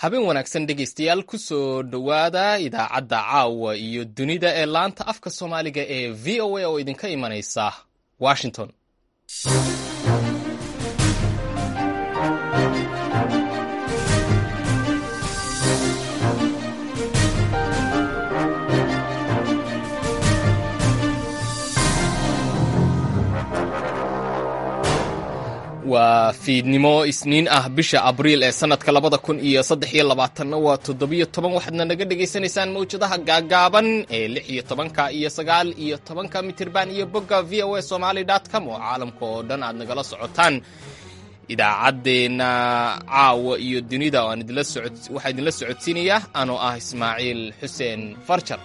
habeen wanaagsan dhegaystayaal ku soo dhowaada idaacadda caawa iyo dunida ee laanta afka soomaaliga ee v o a oo idinka imanaysa washington waa fiidnimo isniin ah bisha abriil ee sanadka labada kun iyo saddex iyo labaatanna waa toddobiyo toban waxaadna naga dhagaysanaysaan mawjadaha gaagaaban ee lix iyo tobanka iyo sagaal iyo tobanka mitirban iyo bogga v o a somaly com oo caalamka oo dhan aad nagala socotaan idaacaddeenna caawa iyo dunida waxaa idinla socodsiinaya anoo ah ismaaciil xuseen farjar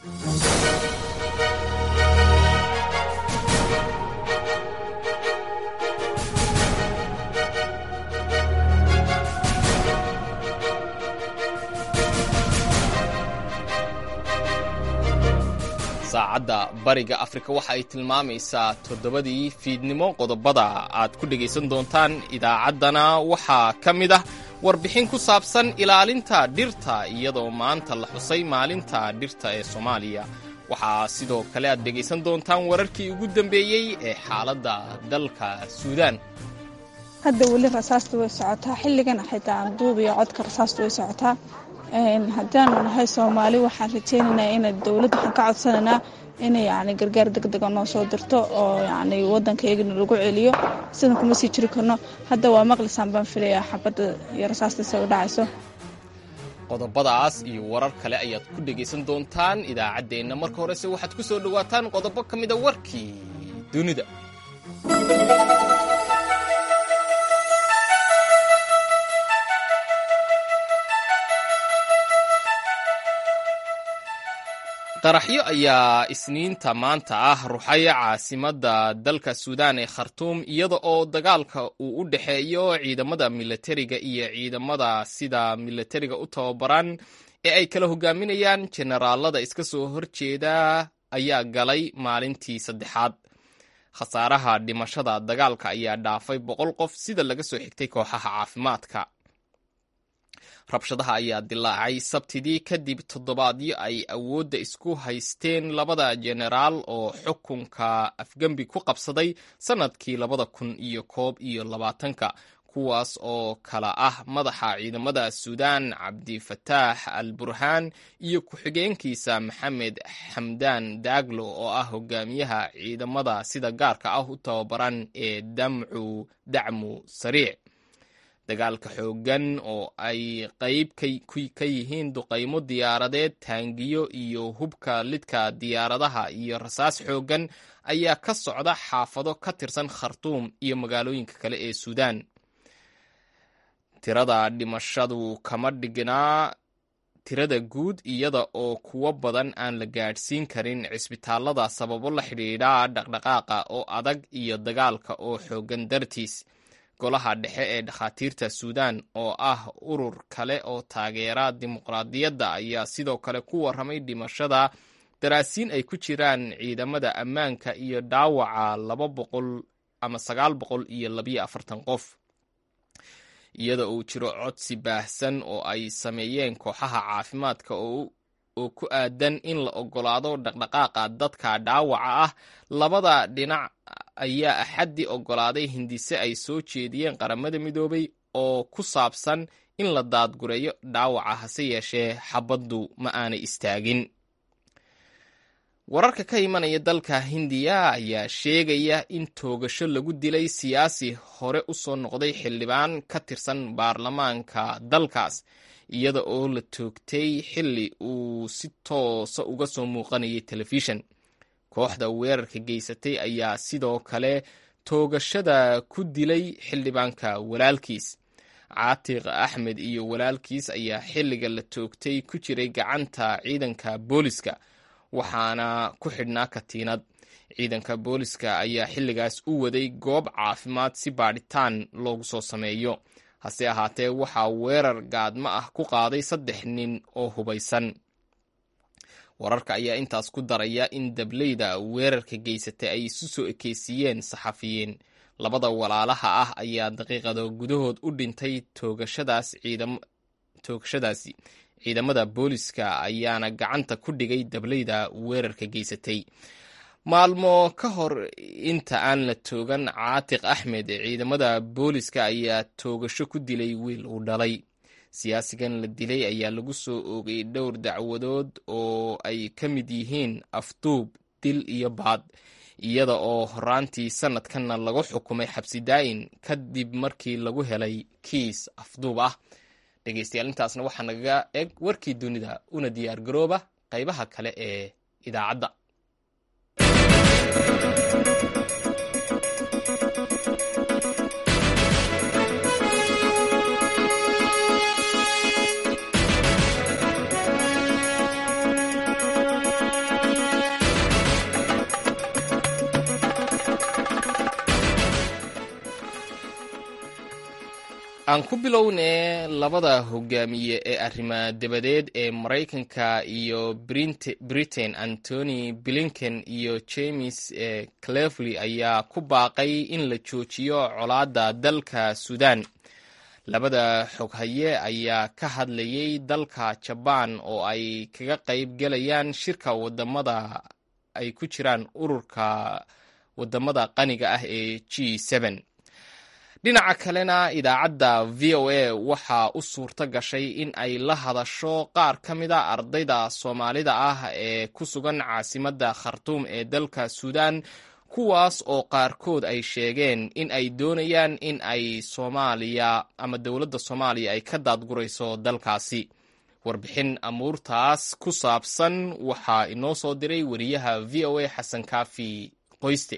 saacadda bariga afrika waxa ay tilmaamaysaa toddobadii fiidnimo qodobada aad ku dhegaysan doontaan idaacaddana waxaa ka mid ah warbixin ku saabsan ilaalinta dhirta iyadoo maanta la xusay maalinta dhirta ee soomaaliya waxaa sidoo kale aad dhegaysan doontaan wararkii ugu dambeeyey ee xaaladda dalka suudaan hadda weli rasaasta way socotaa xilligan xitaa duub iyo codka rasaasta way socotaa haddaanu nahay soomaali waxaan rajeynaynaa ina dowladda waxaan ka codsanaynaa inay yani gargaar degdega noo soo dirto oo yani waddankaygana lagu celiyo sidan kuma sii jiri karno hadda waa maqlisaan baan filayaa xabadda iyo rasaasta isaga dhacayso qodobadaas iyo warar kale ayaad ku dhegaysan doontaan idaacaddeenna marka horese waxaad ku soo dhowaataan qodobo ka mida warkii dunida qaraxyo ayaa isniinta maanta ah ruxaya caasimadda dalka suudaan ee khartuum iyada oo dagaalka uu u dhexeeyo ciidamada milatariga iyo ciidamada sida milatariga u tababaran ee ay kala hogaaminayaan jenaraalada iska soo horjeeda ayaa galay maalintii saddexaad khasaaraha dhimashada dagaalka ayaa dhaafay boqol qof sida laga soo xigtay kooxaha caafimaadka rabshadaha ayaa dilaacay sabtidii kadib toddobaadyo ay awoodda isku haysteen labada jenaraal oo xukunka afgembi ku qabsaday sannadkii labada kun iyo koob iyo labaatanka kuwaas oo kala ah madaxa ciidamada suudaan cabdifataax al burhaan iyo ku-xigeenkiisa maxamed xamdaan daaglo oo ah hogaamiyaha ciidamada sida gaarka ah u tababaran ee damcu dacmu sariic dagaalka xooggan oo ay qayb ka yihiin duqaymo diyaaradeed taangiyo iyo hubka lidka diyaaradaha iyo rasaas xooggan ayaa ka socda xaafado ka tirsan khartuum iyo magaalooyinka kale ee suudaan tirada dhimashadu kama dhignaa tirada guud iyada oo kuwo badan aan la gaadhsiin karin cisbitaalada sababo la xidhiidha dhaqdhaqaaqa oo adag iyo dagaalka oo xooggan dartiis golaha dhexe ee dhakhaatiirta suudaan oo ah urur kale oo taageera dimuqraadiyadda ayaa sidoo kale ku warramay dhimashada daraasiin ay ku jiraan ciidamada ammaanka iyo dhaawaca laba boqol ama sagaal boqol iyo labiyo afartan qof iyada uu jiro codsi baahsan oo ay sameeyeen kooxaha caafimaadka oo ku aadan in la oggolaado dhaqdhaqaaqa dadka dhaawaca ah labada dhinac ayaa axaddii oggolaaday hindise ay soo jeediyeen qaramada midoobay oo ku saabsan in la daadgureeyo dhaawaca hase yeeshee xabaddu ma aanay istaagin wararka ka imanaya dalka hindiya ayaa sheegaya in toogasho lagu dilay siyaasi hore u soo noqday xildhibaan ka tirsan baarlamaanka dalkaas iyada oo la toogtay xilli uu si toosa uga soo muuqanayay telefishan kooxda weerarka geysatay ayaa sidoo kale toogashada ku dilay xildhibaanka walaalkiis caatiq axmed iyo walaalkiis ayaa xilliga la toogtay ku jiray gacanta ciidanka booliska waxaana ku xidhnaa katiinad ciidanka booliska ayaa xilligaas u waday goob caafimaad si baadhitaan loogu soo sameeyo hase ahaatee waxaa weerar gaadmo ah ku qaaday saddex nin oo hubaysan wararka ayaa intaas ku daraya in dableyda weerarka geysatay ay isu soo ekeysiiyeen saxafiyiin labada walaalaha ah ayaa daqiiqado gudahood u dhintay toogashadaas ciidam toogashadaasi ciidamada booliska ayaana gacanta ku dhigay dableyda weerarka geysatay maalmo ka hor inta aan la toogan caatiq axmed ciidamada booliska ayaa toogasho ku dilay wiil uu dhalay siyaasigan la dilay ayaa lagu soo oogay dhowr dacwadood oo ay ka mid yihiin afduub dil iyo baad iyada oo horaantii sanadkanna lagu xukumay xabsi daa'in kadib markii lagu helay kiis afduub ah dhegeystayaal intaasna waxaa nagaga eg warkii dunida una diyaar garooba qaybaha kale ee idaacadda aan ku bilownee labada hogaamiye ee arrima dabadeed ee maraykanka iyo britain antony blinken iyo james clevely ayaa ku baaqay in la joojiyo colaadda dalka sudan labada xoghaye ayaa ka hadlayay dalka jabaan oo ay kaga qayb gelayaan shirka wadamada ay ku jiraan ururka wadamada qaniga ah ee g dhinaca kalena idaacadda v o a waxaa u suurto gashay in ay la hadasho qaar ka mida ardayda soomaalida ah ee ku sugan caasimadda khartuum ee dalka suudan kuwaas oo qaarkood ay sheegeen in ay doonayaan in ay soomaaliya ama dowladda soomaaliya ay ka daadgurayso dalkaasi warbixin amuurtaas ku saabsan waxaa inoo soo diray wariyaha v o a xasan kaafi qoyste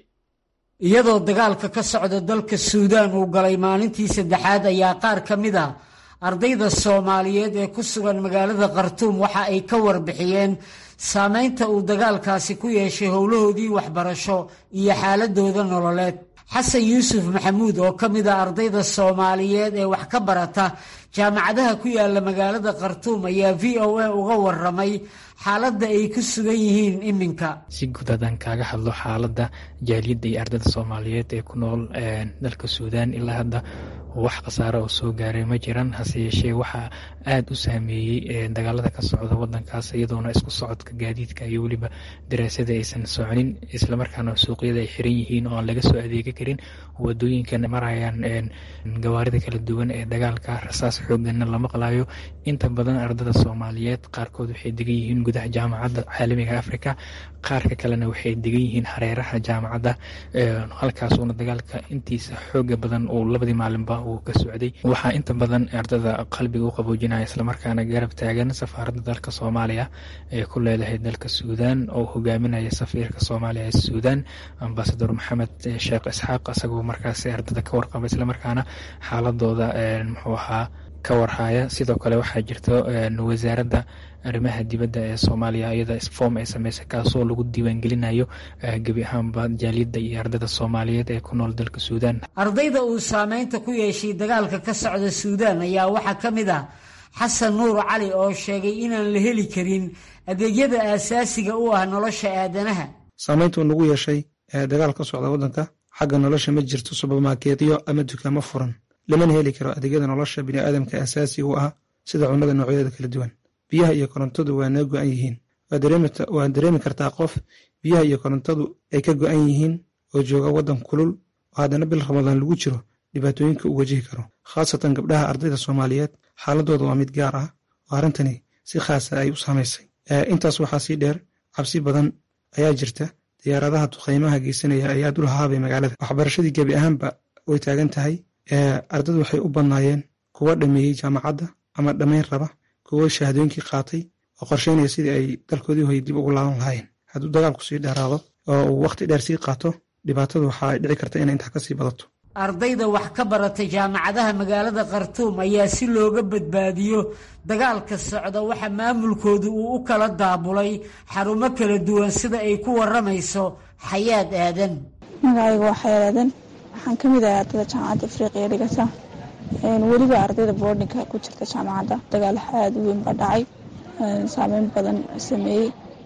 iyadoo dagaalka ka socda dalka suudaan uu galay maalintii saddexaad ayaa qaar ka mid a ardayda soomaaliyeed ee ku sugan magaalada khartuum waxa ay ka warbixiyeen saameynta uu dagaalkaasi ku yeeshay howlahoodii waxbarasho iyo xaaladooda nololeed xasan yuusuf maxamuud oo ka mid a ardayda soomaaliyeed ee wax ka barata jaamacadaha ku yaala magaalada khartuum ayaa v o a uga waramay xaaladda ay ku sugan yihiin iminka si guud haddaan kaaga hadlo xaaladda jaaliyadda iyo ardayda soomaaliyeed ee ku nool dalka suudaan ilaa hadda wax khasaare oo soo gaaray ma jiran hase yeeshee waxaa aada u saameeyey dagaalada ka socda wadankaas iyadoona isku socodka gaadiidka iyo weliba daraasada aysan soconin islamarkaana suuqyada ay xiran yihiin oo aan laga soo adeega karin wadooyinkan marayaan gawaarida kala duwan ee dagaalka rasaas xooganna la maqlayo inta badan ardada soomaaliyeed qaarkood waxay degan yihiin gudaha jaamacadda caalamiga africa qaarka kalena waxay degan yihiin hareeraha jaamacadda halkaasuuna dagaalka intiisa xooga badan uu labadii maalinba uu ka socday waxaa inta badan ardada qalbiga u qaboojinaya islamarkaana garab taagan safaaradda dalka soomaaliya ee ku leedahay dalka suudaan oo hogaaminaya safiirka soomaaliya ee suudaan ambasador maxamed sheekh isxaaq isagoo markaasi ardada ka warqaba islamarkaana xaaladooda muxuu ahaa ka warhaya sidoo kale waxaa jirta wasaaradda arrimaha dibadda ee soomaaliya iyada form ay sameysay kaasoo lagu diiwaangelinayo gebi ahaanba jaaliyadda iyo ardada soomaaliyeed ee ku nool dalka suudaan ardayda uu saameynta ku yeeshay dagaalka ka socda suudaan ayaa waxaa ka mid ah xasan nuur cali oo sheegay inaan la heli karin adeegyada aasaasiga u ah nolosha aadanaha saameyntuu nagu yeeshay dagaal ka socda waddanka xagga nolosha ma jirto subermarkeetyo ama dukaamo furan lamana heli karo adeegyada nolosha biniaadamka aasaasiga u ah sida cunnada noocyadeeda kala duwan biyaha iyo korontadu waa naga go-an yihiin waad dareemi kartaa qof biyaha iyo korontadu ay ka go-an yihiin oo jooga waddan kulul oo haddana bil ramadaan lagu jiro dhibaatooyinka uu wajihi karo khaasatan gabdhaha ardayda soomaaliyeed xaaladooda waa mid gaar ah oo arrintani si khaasa ay u saamaysay intaas waxaa sii dheer cabsi badan ayaa jirta diyaaradaha duqaymaha geysanaya ayaa dul haabay magaalada waxbarashadii gebi ahaanba way taagan tahay ardadu waxay u badnaayeen kuwa dhameeyey jaamacadda ama dhammayn raba kuwo shahaadooyinkii qaatay oo qorsheynaya sidii ay dalkoodii hoy dib ugu laaban lahaayeen hadduu dagaalku sii dheeraado oo uu wakhti dheer sii qaato dhibaatadu waxaa dhici karta inay intaa kasii badato ardayda wax ka barata jaamacadaha magaalada khartuum ayaa si looga badbaadiyo dagaalka socda waxa maamulkoodu uu u kala daabulay xarumo kala duwan sida ay ku waramayso xayaad aadan magacayga waa xayaad aadan waxaan ka mid ahay ardayda jaamacadda afriqiya dhigata weliba ardayda boordinka ku jirta jaamacadda dagaal aada u weyn baa dhacay saameyn badan sameeyey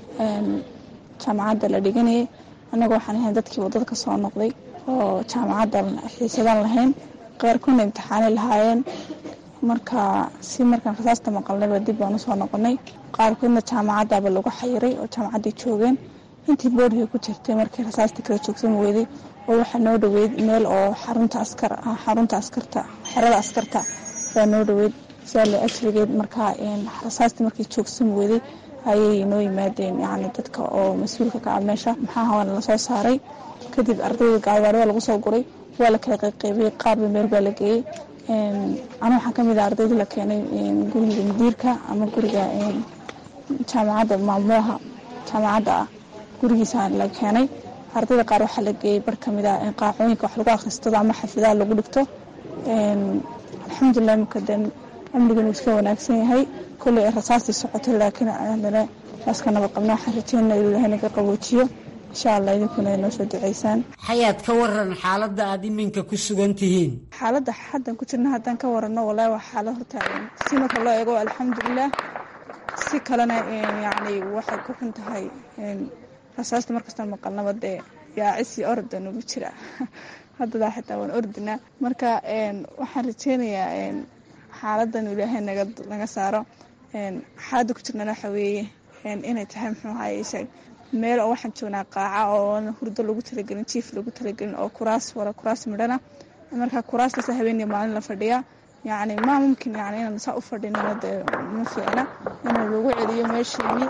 jaamacadda la dhiganayay annaga waxaan ahayn dadkii waddada ka soo noqday oo jaamacadda xiisadan lahayn qaarkoodna imtixaanay lahaayeen marka si markaan rasaasta maqalnayba dib baan usoo noqonay qaarkoodna jaamacadaaba lagu xayiray oo jaamacaday joogeen intii boorhii ku jirtay markii rasaasta kala joogsan weyday oo waxaa noo dhaweyd meel oo xarunta askar xarunta askarta xerada askarta baa noo dhaweyd sidaale ajrigeed markaa rasaasta markii joogsan weyday ayay noo yimaadeen yani dadka oo mas-uulka ka ah meesha maxaa hawaana lasoo saaray kadib ardayda gaadiwaari waa lagu soo guray waa la kala qayqaybiyey qaarba meel baa la geeyey ana waxaa kamid ah ardayda la keenay guriga mudiirka ama guriga jaamacadda maamulaha jaamacadda ah gurigiisa la keenay ardayda qaar waxaa la geeyey bar kamid ah qaacooyinka wax lagu akristado ama xafladaha lagu dhigto alxamdulilah makaden amnigan uu iska wanaagsan yahay kolley rasaastii socotay laakiin haddana saaska nabad qabna waxaan rajeynaa inuu ilahay naga qaboojiyo insha allah idinkuna ay noo soo duceysaan xayaad ka waran xaaladda aada iminka ku sugan tihiin xaaladda haddan ku jirna haddaan ka warano walahi waa xaalad horta si marka loo eego alxamdulilah si kalena yacni waxay ku xun tahay rasaasta markastaan maqalnaba dee yaacis iyo orda nagu jira haddadaa xitaa waan ordinaa marka waxaan rajeynayaa xaaladan ilaahay naga naga saaro xaaladda ku jirnana waxa weeye inay tahay muxuu ahaye meel oo waxaan joognaa qaaca oo hurdo lagu talagelin jiif lagu talagelin oo kuraas wala kuraas midhana marka kuraastaas habeeniya maalin la fadhiyaa yacni maa mumkin yani inaan saa u fadhinana dee ma fiicna inuu lagu celiyo meesheeni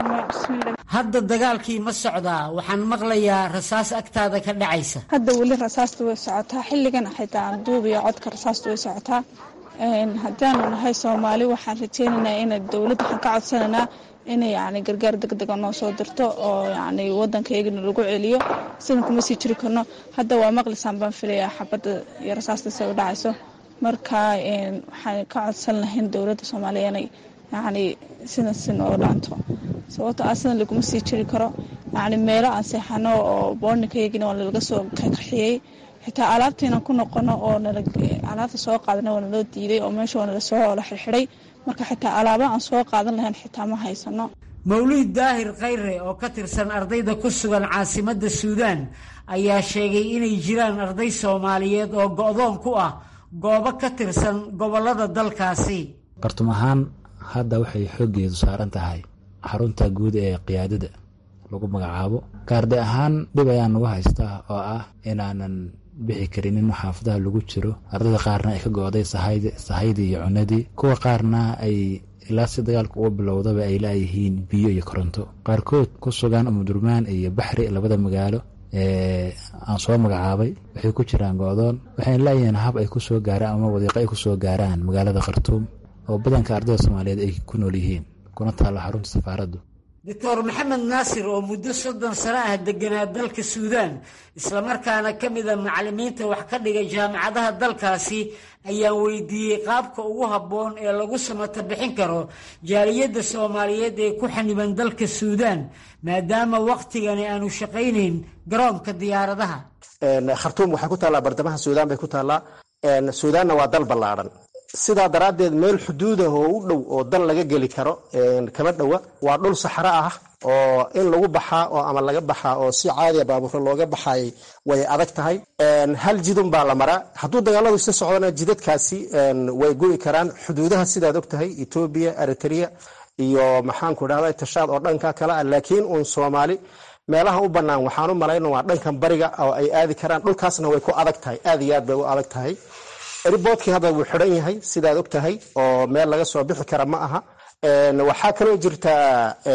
hadda dagaalkii ma socdaa waxaan maqlayaa rasaas agtaada ka dhacaysa hadda weli rasaasta way socotaa xilligan xitaa aan duubiyo codka rasaasta way socotaa haddaanu nahay soomaali waxaan rajeynaynaa ina dowladda waxaan ka codsanaynaa inay yani gargaar degdega noo soo dirto oo yani wadankaygana lagu celiyo sidan kuma sii jiri karno hadda waa maqlisaan baan filayaa xabadda iyo rasaasta say u dhacayso marka waxaan ka codsan lahayn dowladda soomaaliya inay yani sidan si nooga dhaanto sababto ah sidan laguma sii jiri karo yani meelo aan seexano oo boornikayagina waa nalaga soo kaxiyey xitaa alaabtaynan ku noqono oo alaabta soo qaadana waa naloo diiday oo meesha waa nala soo la xirxiday marka xitaa alaaba aan soo qaadan lahayn xitaa ma haysano mawlid daahir khayre oo ka tirsan ardayda ku sugan caasimadda suudaan ayaa sheegay inay jiraan arday soomaaliyeed oo go-doon ku ah goobo ka tirsan gobollada dalkaasi qartum ahaan hadda waxay xooggeedu saaran tahay xarunta guud ee qiyaadada lagu magacaabo gaarde ahaan dhib ayaan nagu haystaa oo ah inaanan bixi karinin xaafadaha lagu jiro ardayda qaarna ay ka go-day sahaydii iyo cunadii kuwa qaarna ay ilaa si dagaalka uga bilowdaba ay laayihiin biyo iyo koronto qaarkood ku sugan umudurmaan iyo baxri labada magaalo ee aan soo magacaabay waxay ku jiraan go-doon waxayna laayihiin hab ay kusoo gaaraan ama wadiiqo ay kusoo gaaraan magaalada khartuum oo badanka ardayda soomaaliyeed ay ku nool yihiin kuna taalla xarunta safaaraddu doctor maxamed naasir oo muddo soddon sano ah deganaa dalka suudaan islamarkaana ka mida macallimiinta wax ka dhiga jaamacadaha dalkaasi ayaan weydiiyey qaabka ugu habboon ee lagu samata bixin karo jaaliyadda soomaaliyeed ee ku xaniban dalka suudaan maadaama wakhtigani aanu shaqaynayn garoonka diyaaradaha khartuum waxay ku taallaa bartamaha suudaan bay ku taallaa suudaanna waa dal ballaadhan sidaa daraaddeed meel xuduudah oo u dhow oo dal laga geli karo kama dhowa waa dhul saxro ah oo in lagu baxaa oo ama laga baxaa oo si caadiya baabuurka looga baxay way adag tahay hal jidun baa la maraa hadduu dagaaladu isla socdana jidadkaasi way go'i karaan xuduudaha sidaad og tahay etoobiya eritrea iyo maxaanku dhahda tashaad oo dhanka kale ah laakiin uun soomaali meelaha u bannaan waxaan u malayna waa dhankan bariga oo ay aadi karaan dhulkaasna way ku adag tahay aad iyo aad bay u adag tahay riboodkii hadda wuu xidhan yahay sidaad og tahay oo meel laga soo bixi kara ma aha waxaa kaloo jirtaa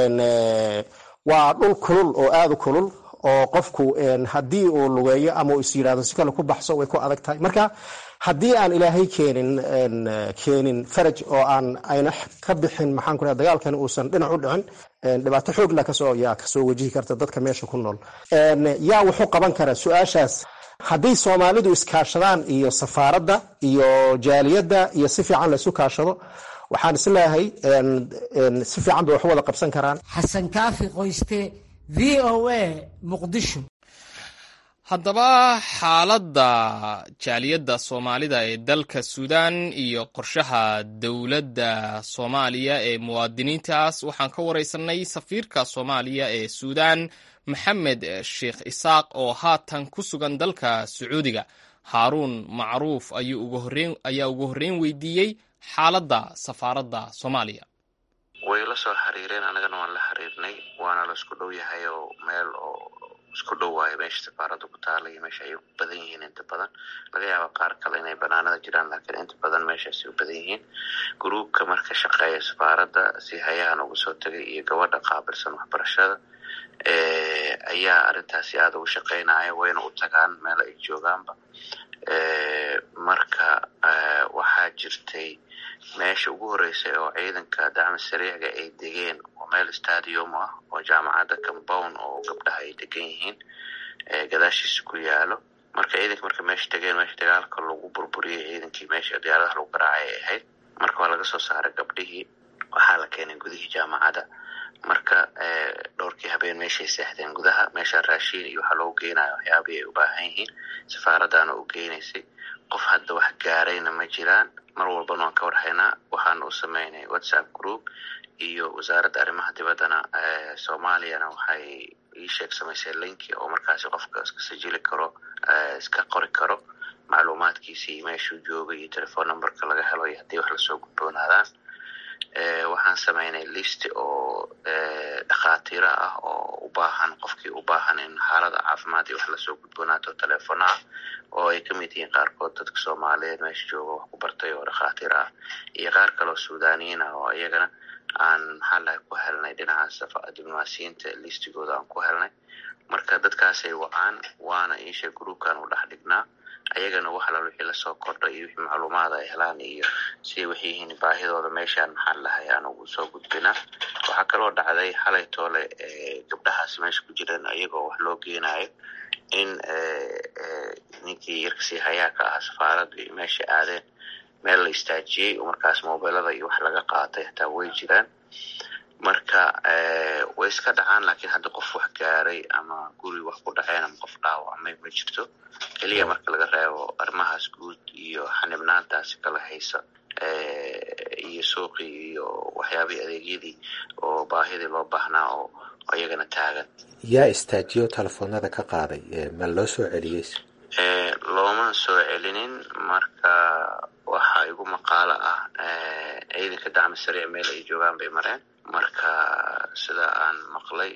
waa dhul kulul oo aada u kulul oo qofku haddii uu lugeeyo ama uu is yidhahdo si kale ku baxso way ku adag tahay marka haddii aan ilaahay keenin keenin faraj oo aan ayna ka bixin maxaan ku dagaalkan uusan dhinac u dhicin dhibaato xoogla kasoo yaa kasoo wajihi karta dadka meesha ku nool yaa wuxuu qaban karaa su-aashaas haddii soomaalidu iskaashadaan iyo safaaradda iyo jaaliyadda iyo si fiican la isu kaashado waxaan isleeyahay si fiican bay wax wada qabsan karaan xasan kaafi qoyste v o a muqdisho haddaba xaaladda jaaliyadda soomaalida ee dalka suudaan iyo qorshaha dowladda soomaaliya ee muwaadiniintaas waxaan ka wareysanay safiirka soomaaliya ee suudaan maxamed sheekh isaaq oo haatan ku sugan dalka sacuudiga haaruun macruuf ayaa ugu horreyn weydiiyey xaaladda safaaradda soomaaliya way la soo xiriireen annagana waan la xiriirnay waana la isku dhow yahay oo meel oo isku dhow waayo meesha safaaradda ku taala iyo meesha ay u badan yihiin inta badan laga yaaba qaar kale inay banaanada jiraan laakiin inta badan meeshaasay u badan yihiin gruubka marka shaqeeya safaaradda si hayahan uga soo tegay iyo gabadha qaabilsan waxbarashada ayaa arrintaasi aada ugu shaqeynaya wayna u tagaan meel ay joogaanba marka waxaa jirtay meesha ugu horreysay oo ciidanka dacmi sariicga ay degeen oo meel stadium ah oo jaamacadda compound oo gabdhaha ay degan yihiin gadaashiisa ku yaalo marka ciidanka marka meesha degeen meesha dagaalka lagu burburiyey ciidankii meesha diyaaradaha lagu garaacay ay ahayd marka waa laga soo saaray gabdhihii waxaa la keenay gudihii jaamacadda marka dhowrkii habeen meeshay seexdeen gudaha meesha raashiin iyo waxaa loogu geynayo waxyaabihii ay u baahan yihiin safaaraddaana u geynaysay qof hadda wax gaarayna ma jiraan mar walbana waan ka warhaynaa waxaana u sameynay whatsapp group iyo wasaaradda arrimaha dibaddana soomaaliyana waxay ii sheeg samaysay linki oo markaasi qofka iska sajili karo iska qori karo macluumaadkiisii meeshuu joogay iyo telefon numberka laga helo iyo haddii wax lasoo gudboonaadaan waxaan sameynay list oo dhakhaatiiro ah oo u baahan qofkii u baahan in xaalada caafimaad iyo wax lasoo gudboonaato telefono ah oo ay ka mid yihiin qaarkood dadka soomaaliyeed meesha jooga wax ku bartay oo dhakhaatiir ah iyo qaar kaleo suudaniyiin ah oo iyagana aan maxaa lahay ku helnay dhinaca diblomaasiyiinta listigooda aan ku helnay marka dadkaasay wacaan waana iisha groupkan u dhex dhignaa ayagana wax alal wixii lasoo kordha iyo wixii macluumaad ay helaan iyo siday waxay yihiin baahidooda meeshaan maxaa lahay aan ugu soo gudbinaa waxaa kaloo dhacday xalay toole gabdhahaas meesha ku jireen iyagoo wax loo geenayo in ninkii yarkasii hayaa ka ahaa safaaradda iyo meesha aadeen meel la istaajiyey oo markaas mobilada iyo wax laga qaatay hataa way jiraan marka way iska dhacaan laakiin hadda qof wax gaaray ama guri wax ku dhaceen ama qof dhaawacmay ma jirto keliya marka laga reebo arrimahaas guud iyo xanibnaantaasi kala haysa iyo suuqii iyo waxyaabihii adeegyadii oo baahidii loo baahnaa oo iyagana taagan yaa istaajiyo telefoonada ka qaaday ma loo soo celiyey looma soo celinin marka waxaa igu maqaalo ah ciidanka dacmi sariic meel ay joogaan bay mareen marka sida aan maqlay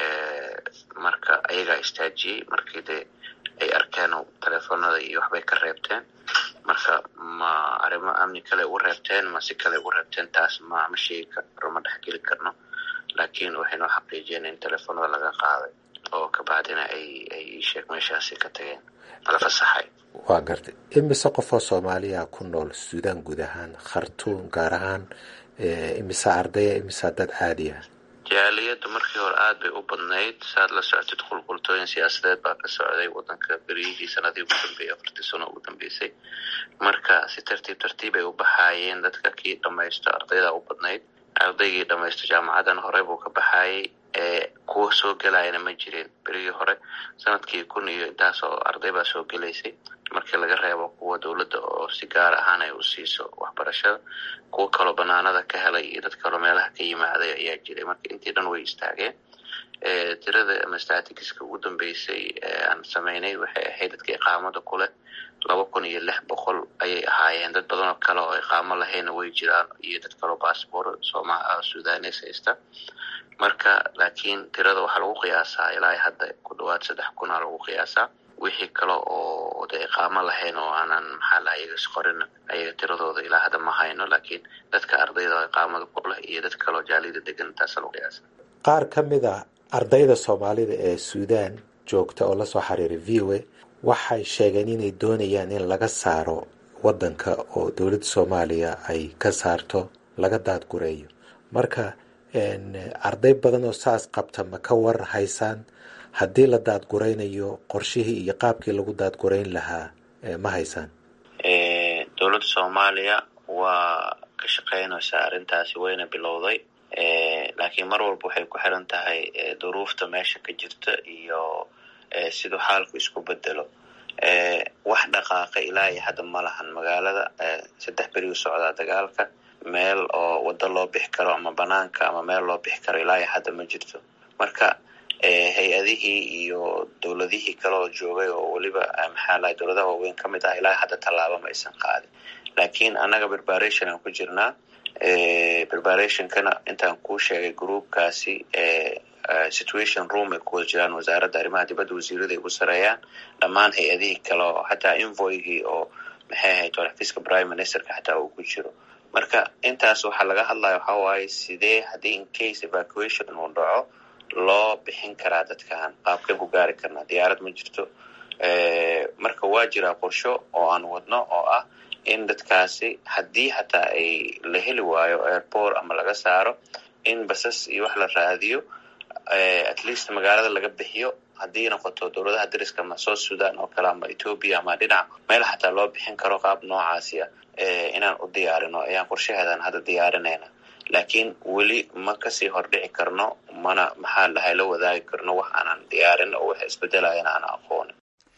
marka ayagaa istaajiyey markii dee ay arkeen telefoonada iyo waxbay ka reebteen marka ma arrimo amni kale ugu reebteen ma si kale ugu reebteen taas ma ma sheegi karo ma dhexgeli karno laakiin waxay noo xaqiijiyeen in telefoonada laga qaaday oo kabacdina ay ay sheeg meeshaasi ka tageen la fasaxay waa gartay imise qofoo soomaaliya ku nool suudaan guud ahaan khartuum gaar ahaan imise ardaya imise dad caadi ah jaaliyadda markii hore aad bay u badnayd saaad la socotid qulqultooyin siyaasadeed baa ka socday wadanka beryihii sanadii ugu dambeeyey afartii sano ugu dambeysay marka si tartiib tartiib ay u baxaayeen dadka kii dhamaysto ardayda u badnayd ardaygii dhamaysto jaamacadan hore buu ka baxaayay kuwa soo gelayana ma jirin berigii hore sanadkii kun iyo intaas oo arday baa soo gelaysay markii laga reebo kuwa dowladda oo si gaar ahaan ay u siiso waxbarashada kuwa kaloo banaanada ka helay iyo dad kaloo meelaha ka yimaaday ayaa jiray marka intii dhan way istaageen tirada ama statistiska ugu dambeysay aan sameynay waxay ahayd dadka iqaamada kuleh laba kun iyo lix boqol ayay ahaayeen dad badan oo kale oo iqaamo lahayna way jiraan iyo dad kaloo bassbor sooma sudanes haysta marka laakiin tirada waxaa lagu qiyaasaa ilaa hadda ku dhawaad saddex kunaa lagu qiyaasaa wixii kale oo de iqaamo lahayn oo aanan maxaa laha iyaga isqorin ayaga tiradooda ilaa hadda ma hayno laakiin dadka ardayda oo iqaamada ku leh iyo dad kaloo jaalida degan intaasa lagu qiyaasa qaar ka mid a ardayda soomaalida ee suudaan joogta oo lasoo xiriiray v o a waxay sheegeen inay doonayaan in laga saaro wadanka oo dowladda soomaaliya ay ka saarto laga daadgureeyo marka arday badan oo saas qabta ma ka war haysaan haddii la daadguraynayo qorshihii iyo qaabkii lagu daadgurayn lahaa ma haysaan dowladda soomaaliya waa ka shaqeynaysaa arrintaasi wayna bilowday laakiin mar walba waxay ku xiran tahay duruufta meesha ka jirta iyo siduu xaalku isku bedelo wax dhaqaaqa ilaa iyo hadda ma lahan magaalada saddex berigu socdaa dagaalka meel oo waddo loo bixi karo ama banaanka ama meel loo bixi karo ilaa iyo hadda ma jirto marka hay-adihii iyo dowladihii kale oo joogay oo weliba maxaa lahay dowladaha waaweyn ka mid ah ilaa hadda tallaabo ma aysan qaadin laakiin annaga preparation aan ku jirnaa preparationkana intaan kuu sheegay groupkaasi situation room ay ku wada jiraan wasaaradda arrimaha dibadda wasiirada ay ugu sareeyaan dhammaan hay-adihii kale oo xataa invoygii oo maxay ahayd xafiiska prime ministerka xataa uu ku jiro marka intaas waxaa laga hadlaya waxaa waaye sidee haddii in case evacuation uu dhaco loo bixin karaa dadkan qaabkeen ku gaari karnaa diyaarad ma jirto marka waa jiraa qorsho oo aan wadno oo ah in dadkaasi haddii hataa ay la heli waayo airport ama laga saaro in basas iyo wax la raadiyo at least magaalada laga bixiyo haddii noqoto dowladaha dariska ama south sudan oo kale ama ethoopia ama dhinac meel xataa loo bixin karo qaab noocaasi ah inaan u diyaarino ayaan qorshaheedan hadda diyaarinayna laakiin weli ma kasii hordhici karno mana maxaa dhahay la wadaagi karno wax aanan diyaarin oo wax isbedelayana aan aqoonin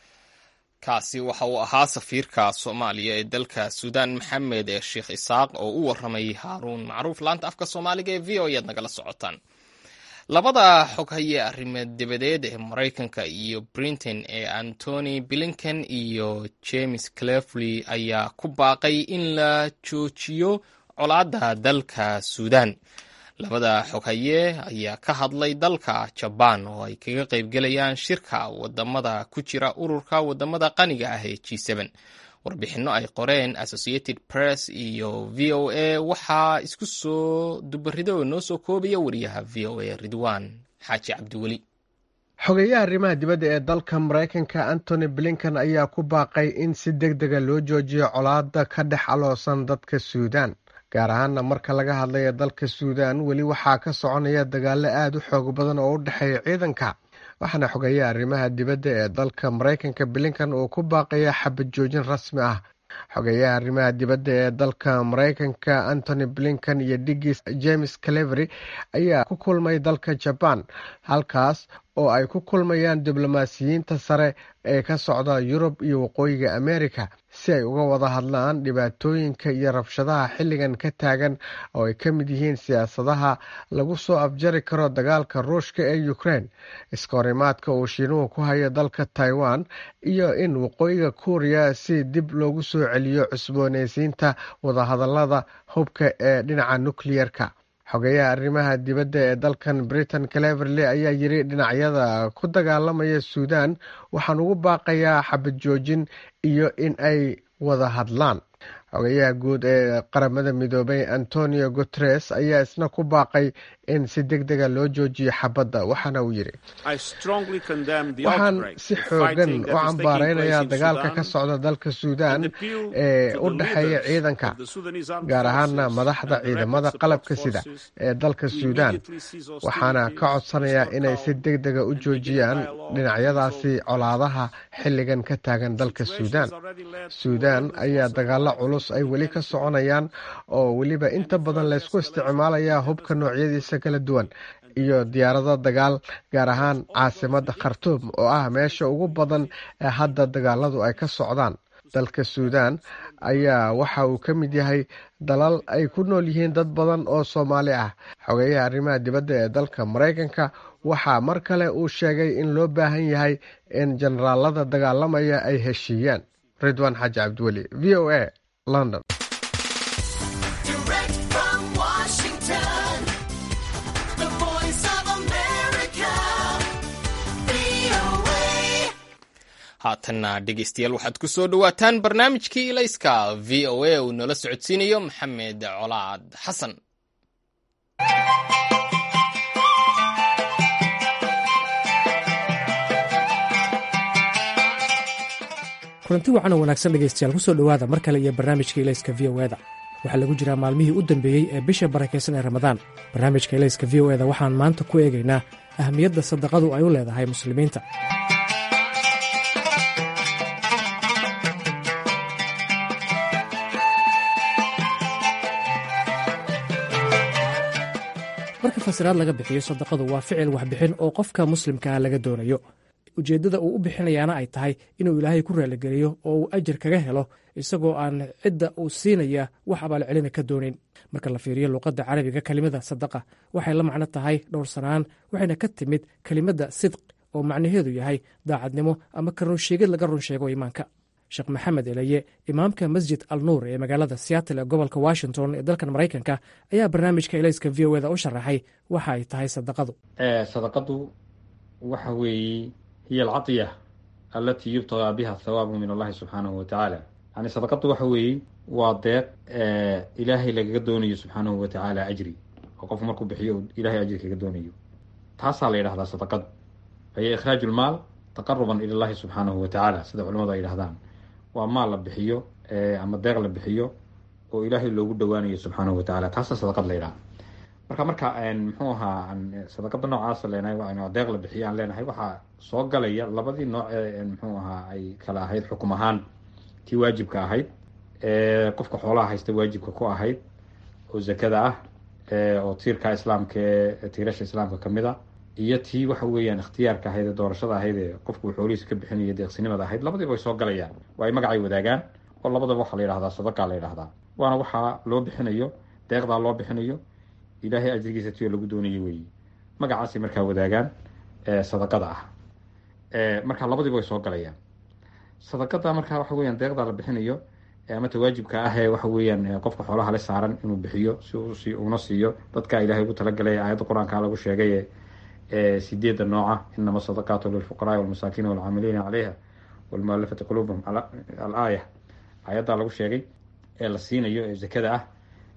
kaasi waxa uu ahaa safiirka soomaaliya ee dalka suudaan maxamed ee sheekh isaaq oo u warramayay haaruun macruuf laanta afka soomaaliga ee v o ayaad nagala socotaan labada xoghaye arrimeed dibadeed ee maraykanka iyo britain ee antony blinken iyo james clefley ayaa ku baaqay in la joojiyo colaadda dalka suudaan labada xoghaye ayaa ka hadlay dalka jabaan oo ay kaga qaybgelayaan shirka wadamada ku jira ururka wadamada qaniga ah ee g warbixinno ay qoreen associated press iyo v o a waxaa isku soo dubarido oo noo soo koobaya wariyaha v o a ridwan xaaji cabdiweli xogeyaha arrimaha dibadda ee dalka maraykanka antony blinken ayaa ku baaqay in si deg dega loo joojiyo colaadda ka dhex aloosan dadka suudaan gaar ahaana marka laga hadlaya dalka suudaan weli waxaa ka soconaya dagaalo aada u xoog badan oo u dhexeeya ciidanka waxaana xogeeya arrimaha dibadda ee dalka maraykanka blinkan uu ku baaqaya xabad joojin rasmi ah xogeeyaha arrimaha dibadda ee dalka maraykanka antony blinkan iyo digis james clevery ayaa ku kulmay dalka jabaan halkaas oo ay ku kulmayaan diblomaasiyiinta sare ee ka socda yurub iyo waqooyiga amerika si ay uga wada hadlaan dhibaatooyinka iyo rabshadaha xilligan ka taagan oo ay ka mid yihiin siyaasadaha lagu soo afjari karo dagaalka ruushka ee ukraine iska horimaadka uu shiinuhu ku hayo dalka taiwan iyo in waqooyiga kuuriya si dib loogu soo celiyo cusbooneysiinta wadahadalada hubka ee dhinaca nukliyerka xogeyaha arrimaha dibadda ee dalkan britain cleverley ayaa yiri dhinacyada ku dagaalamaya suudan waxaan ugu baaqayaa xabad joojin iyo in ay wada hadlaan xogeyaha guud ee qaramada midoobay antonio guteres ayaa isna ku baaqay in si deg dega loo joojiyo xabadda waxaana uu yidhi waxaan si xoogan u cambaaraynayaa dagaalka ka socda dalka suudan ee u dhexeeya ciidanka gaar ahaana madaxda ciidamada qalabka sida ee dalka suudan waxaana ka codsanayaa inay si deg dega u joojiyaan dhinacyadaasi colaadaha xilligan ka taagan dalka suudan suudan ayaa dagaalo culus ay weli ka soconayaan oo weliba inta badan laysku isticmaalayaa hubka noocyadiisa kala duwan iyo diyaarado dagaal gaar ahaan caasimada khartuum oo ah meesha ugu badan ee hadda dagaaladu ay ka socdaan dalka suudan ayaa waxa uu ka mid yahay dalal ay ku nool yihiin dad badan oo soomaali ah xogeeyaha arrimaha dibadda ee dalka maraykanka waxaa mar kale uu sheegay in loo baahan yahay in generaalada dagaalamaya ay heshiiyaan ridwan xaaji cabdiweli v o a london haatanna dhegeystayaal waxaad ku soo dhowaataan barnaamijkii ilayska v o a uu noola socodsiinayo maxamed colaad xasan kulanti wacan oo wanaagsan dhegaystayaal ku soo dhowaada mar kale iyo barnaamijka ilayska v o eda waxaa lagu jiraa maalmihii u dambeeyey ee bisha barakaysan ee ramadaan barnaamijka ilayska v o eda waxaan maanta ku eegaynaa ahamiyadda sadaqadu ay u leedahay muslimiinta marka fasiraad laga bixiyo sadaqadu waa ficil waxbixin oo qofka muslimkaa laga doonayo ujeeddada uu u bixinayaana ay tahay inuu ilaahay ku raaligeliyo oo uu ajar kaga helo isagoo aan cidda uu siinaya wax abaalcelina ka doonayn marka la fiiriyo luuqadda carabiga kelimada sadaqa waxay la macno tahay dhowrsanaan waxayna ka timid kelimadda sidq oo macnaheedu yahay daacadnimo ama ka runsheegid laga run sheego iimaanka sheekh maxamed eleye imaamka masjid al nuur ee magaalada seattle ee gobolka washington ee dalkan maraykanka ayaa barnaamijka elayska v o eda u sharaxay waxa ay tahay sadaqadu sadaqadu waxa weeye hiya alcadiya alatii yubtagaa biha thawaabu min allahi subxaanahu watacaala yani sadaqadu waxa weeye waa deeq ilaahay lagaga doonayo subxaanahu watacaala ajri oo qofku markuu bixiyo ilahay ajri kaga doonayo taasaa la yidhahdaa sadaqadu fahiya ikhraaju lmaal taqaruban ila llahi subxaanahu watacaala sida culamadu ay yidhahdaan waa maal la bixiyo ama deeq la bixiyo oo ilaahay loogu dhowaanayo subxaanahu watacaala taasa sadaqad la yidhaha marka marka muxuu ahaa sadaqada noocaasa leenahay deeq la bixiyo aan leenahay waxaa soo galaya labadii nooc ee muxuu ahaa ay kala ahayd xukum ahaan tii waajibka ahayd qofka xoolaha haysta waajibka ku ahayd oo zakada ah oo tiirka islaamka ee tiirasha islaamka kamid a iyo tii waxa weeyaan ikhtiyaarka ahayd ee doorashada ahayd ee qofku xoolihiisa ka bixinayo deeqsinimada ahayd labadiiba way soo galayaan waa ay magacay wadaagaan oo labadaba waxaa la yidhahdaa sadaqa la yidhahdaa waana waxaa loo bixinayo deeqdaa loo bixinayo ilaahay ajrigiisa tiyo lagu doonayo weeye magacaasay markaa wadaagaan sadaqada ah marka labadiiba way soo galayaan sadaqada markaa waxa weeyaan deeqdaa la bixinayo ama tawaajibka ah ee waxa weeyaan qofka xoolaha le saaran inuu bixiyo si uuna siiyo dadka ilaahay ugu talagalay aayadda qur-aanka lagu sheegay sideeda nooca inama sadaqaatu lilfuqaraai walmasaakiin walcaamiliina caleyha walmualafati quluubahum alaaya aayaddaa lagu sheegay ee la siinayo ee zakada ah